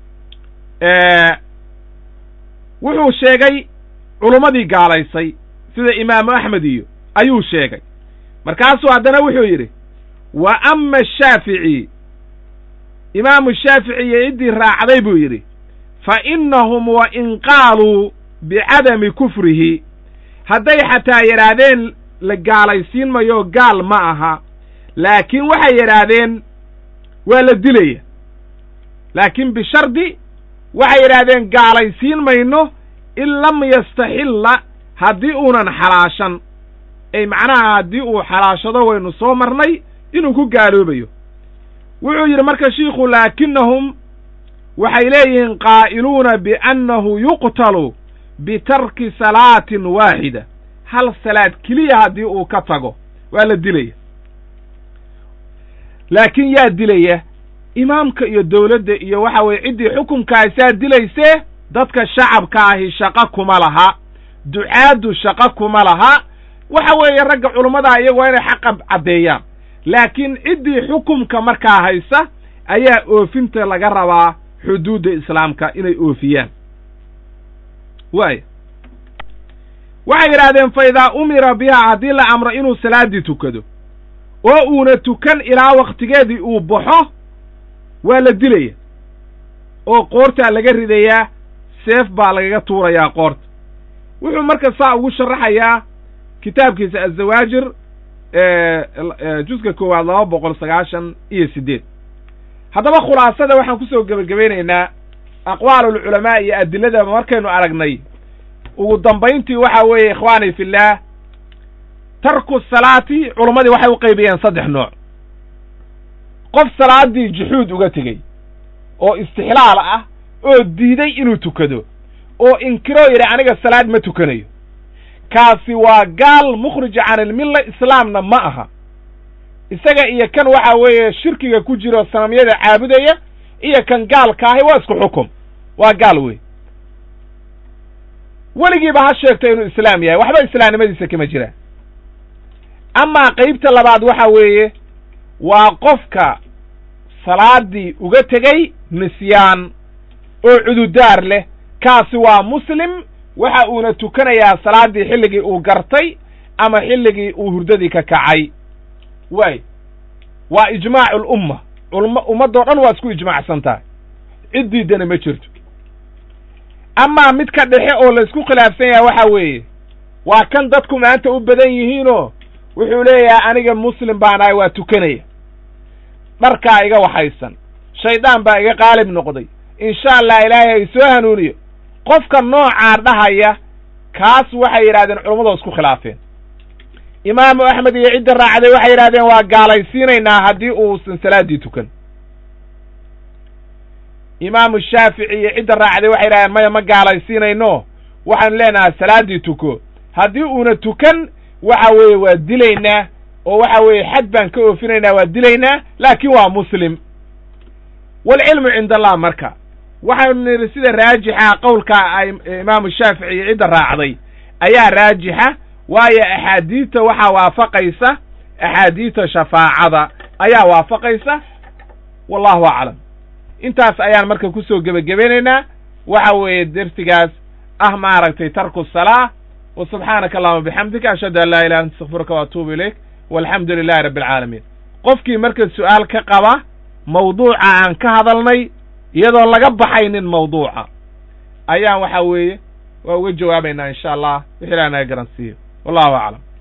wuxuu sheegay culummadii gaalaysay sida imaamu axmed iyo ayuu sheegay markaasuu haddana wuxuu yidhi wa ama ashaafici imaamu shaafici iyo ciddii raacday buu yidhi fa innahum wa in qaaluu bicadami kufrihi hadday xataa yidhaahdeen la gaalaysiin mayo gaal ma aha laakiin waxay yidhaahdeen waa la dilaya laakiin bishardi waxay yidhaahdeen gaalaysiin mayno in lam yastaxilla haddii uunan xalaashan ay macnaha haddii uu xalaashado waynu soo marnay inuu ku gaaloobayo wuxuu yidhi marka shiikhu laakinahum waxay leeyihiin qaa'iluuna biannahu yuqtalu bitarki salaatin waaxida hal salaad keliya haddii uu ka tago waa la dilaya laakiin yaa dilaya imaamka iyo dawladda iyo waxa weeye ciddii xukumkaasaa dilaysee dadka shacabka ahi shaqo kuma laha ducaaddu shaqo kuma laha waxa weeye ragga culummadaa iyagu waa inay xaqa caddeeyaan laakiin ciddii xukumka markaa haysa ayaa oofinta laga rabaa xuduudda islaamka inay oofiyaan waaya waxay yidhaahdeen fa idaa umira bihaa haddii la amro inuu salaaddii tukado oo uuna tukan ilaa wakhtigeedii uu baxo waa la dilaya oo qoortaa laga ridayaa seef baa lagaga tuurayaa qoorta wuxuu marka saa ugu sharaxayaa kitaabkiisa azawaajir juska koowaad laba boqol sagaashan iyo siddeed haddaba khulaasada waxaan kusoo gebagabaynaynaa aqwaalulculamaa iyo adilada markaynu aragnay ugu dambayntii waxa weeye ikhwaani fillaah tarku salaati culummadii waxay u qaybiyeen saddex nooc qof salaaddii juxuud uga tegey oo istixlaal ah oo diiday inuu tukado oo inkiroo yidhi aniga salaad ma tukanayo kaasi waa gaal mukhrij can ilmilla islaamna ma aha isaga iyo kan waxa weeye shirkiga ku jiro sanamyada caabudaya iyo kan gaalka ahi waa isku xukum waa gaal wey weligiiba ha sheegto inuu islaam yahay waxba islaamnimadiisa kama jiraan amaa qaybta labaad waxa weeye waa qofka salaaddii uga tegey nisyaan oo cududaar leh kaasi waa muslim waxa uuna tukanayaa salaaddii xilligii uu gartay ama xilligii uu hurdadii ka kacay waay waa ijmaacu alumma ulma ummaddoo dhan waa isku ijmaacsan tahay cid diidana ma jirto amaa mid ka dhexe oo laysku khilaafsan yahay waxa weeye waa kan dadku maanta u badan yihiinoo wuxuu leeyahay aniga muslim baan ahay waa tukanaya dharkaa iga waxaysan shaydaan baa iga qaalib noqday insha allah ilaahay ay soo hanuuniyo qofka noocaa dhahaya kaas waxay yidhahdeen culummadu isku khilaafeen imaamu axmed iyo cidda raacday waxay yidhahdeen waa gaalaysiinaynaa haddii uusan salaaddii tukan imaamu shaafici iyo cidda raacday waxay yidhahdeen maya ma gaalaysiinayno waxaanu leenahay salaaddii tuko haddii uuna tukan waxa weeye waa dilaynaa oo waxa weeye xad baan ka oofinaynaa waa dilaynaa laakiin waa muslim waalcilmu cinda allah marka waxaanu nidhi sida raajixa qowlka imaamu shaafici iyo cidda raacday ayaa raajixa waayo axaadiidta waxaa waafaqaysa axaadiidta shafaacada ayaa waafaqaysa wallahu aclam intaas ayaan marka kusoo gebagabaynaynaa waxa weeye dersigaas ah maaragtay tarku salaa wa subxaanaka allahuma bixamdika ashhadu an laa ilaha anta astakfiruka waatuubu ilayk walxamdu lilahi rabbi alcaalamiin qofkii marka su'aal ka qaba mawduuca aan ka hadalnay iyadoo laga baxaynin mawduuca ayaan waxa weeye waa uga jawaabaynaa insha allah wixii ilaha naga garansiiyo wallahu aclam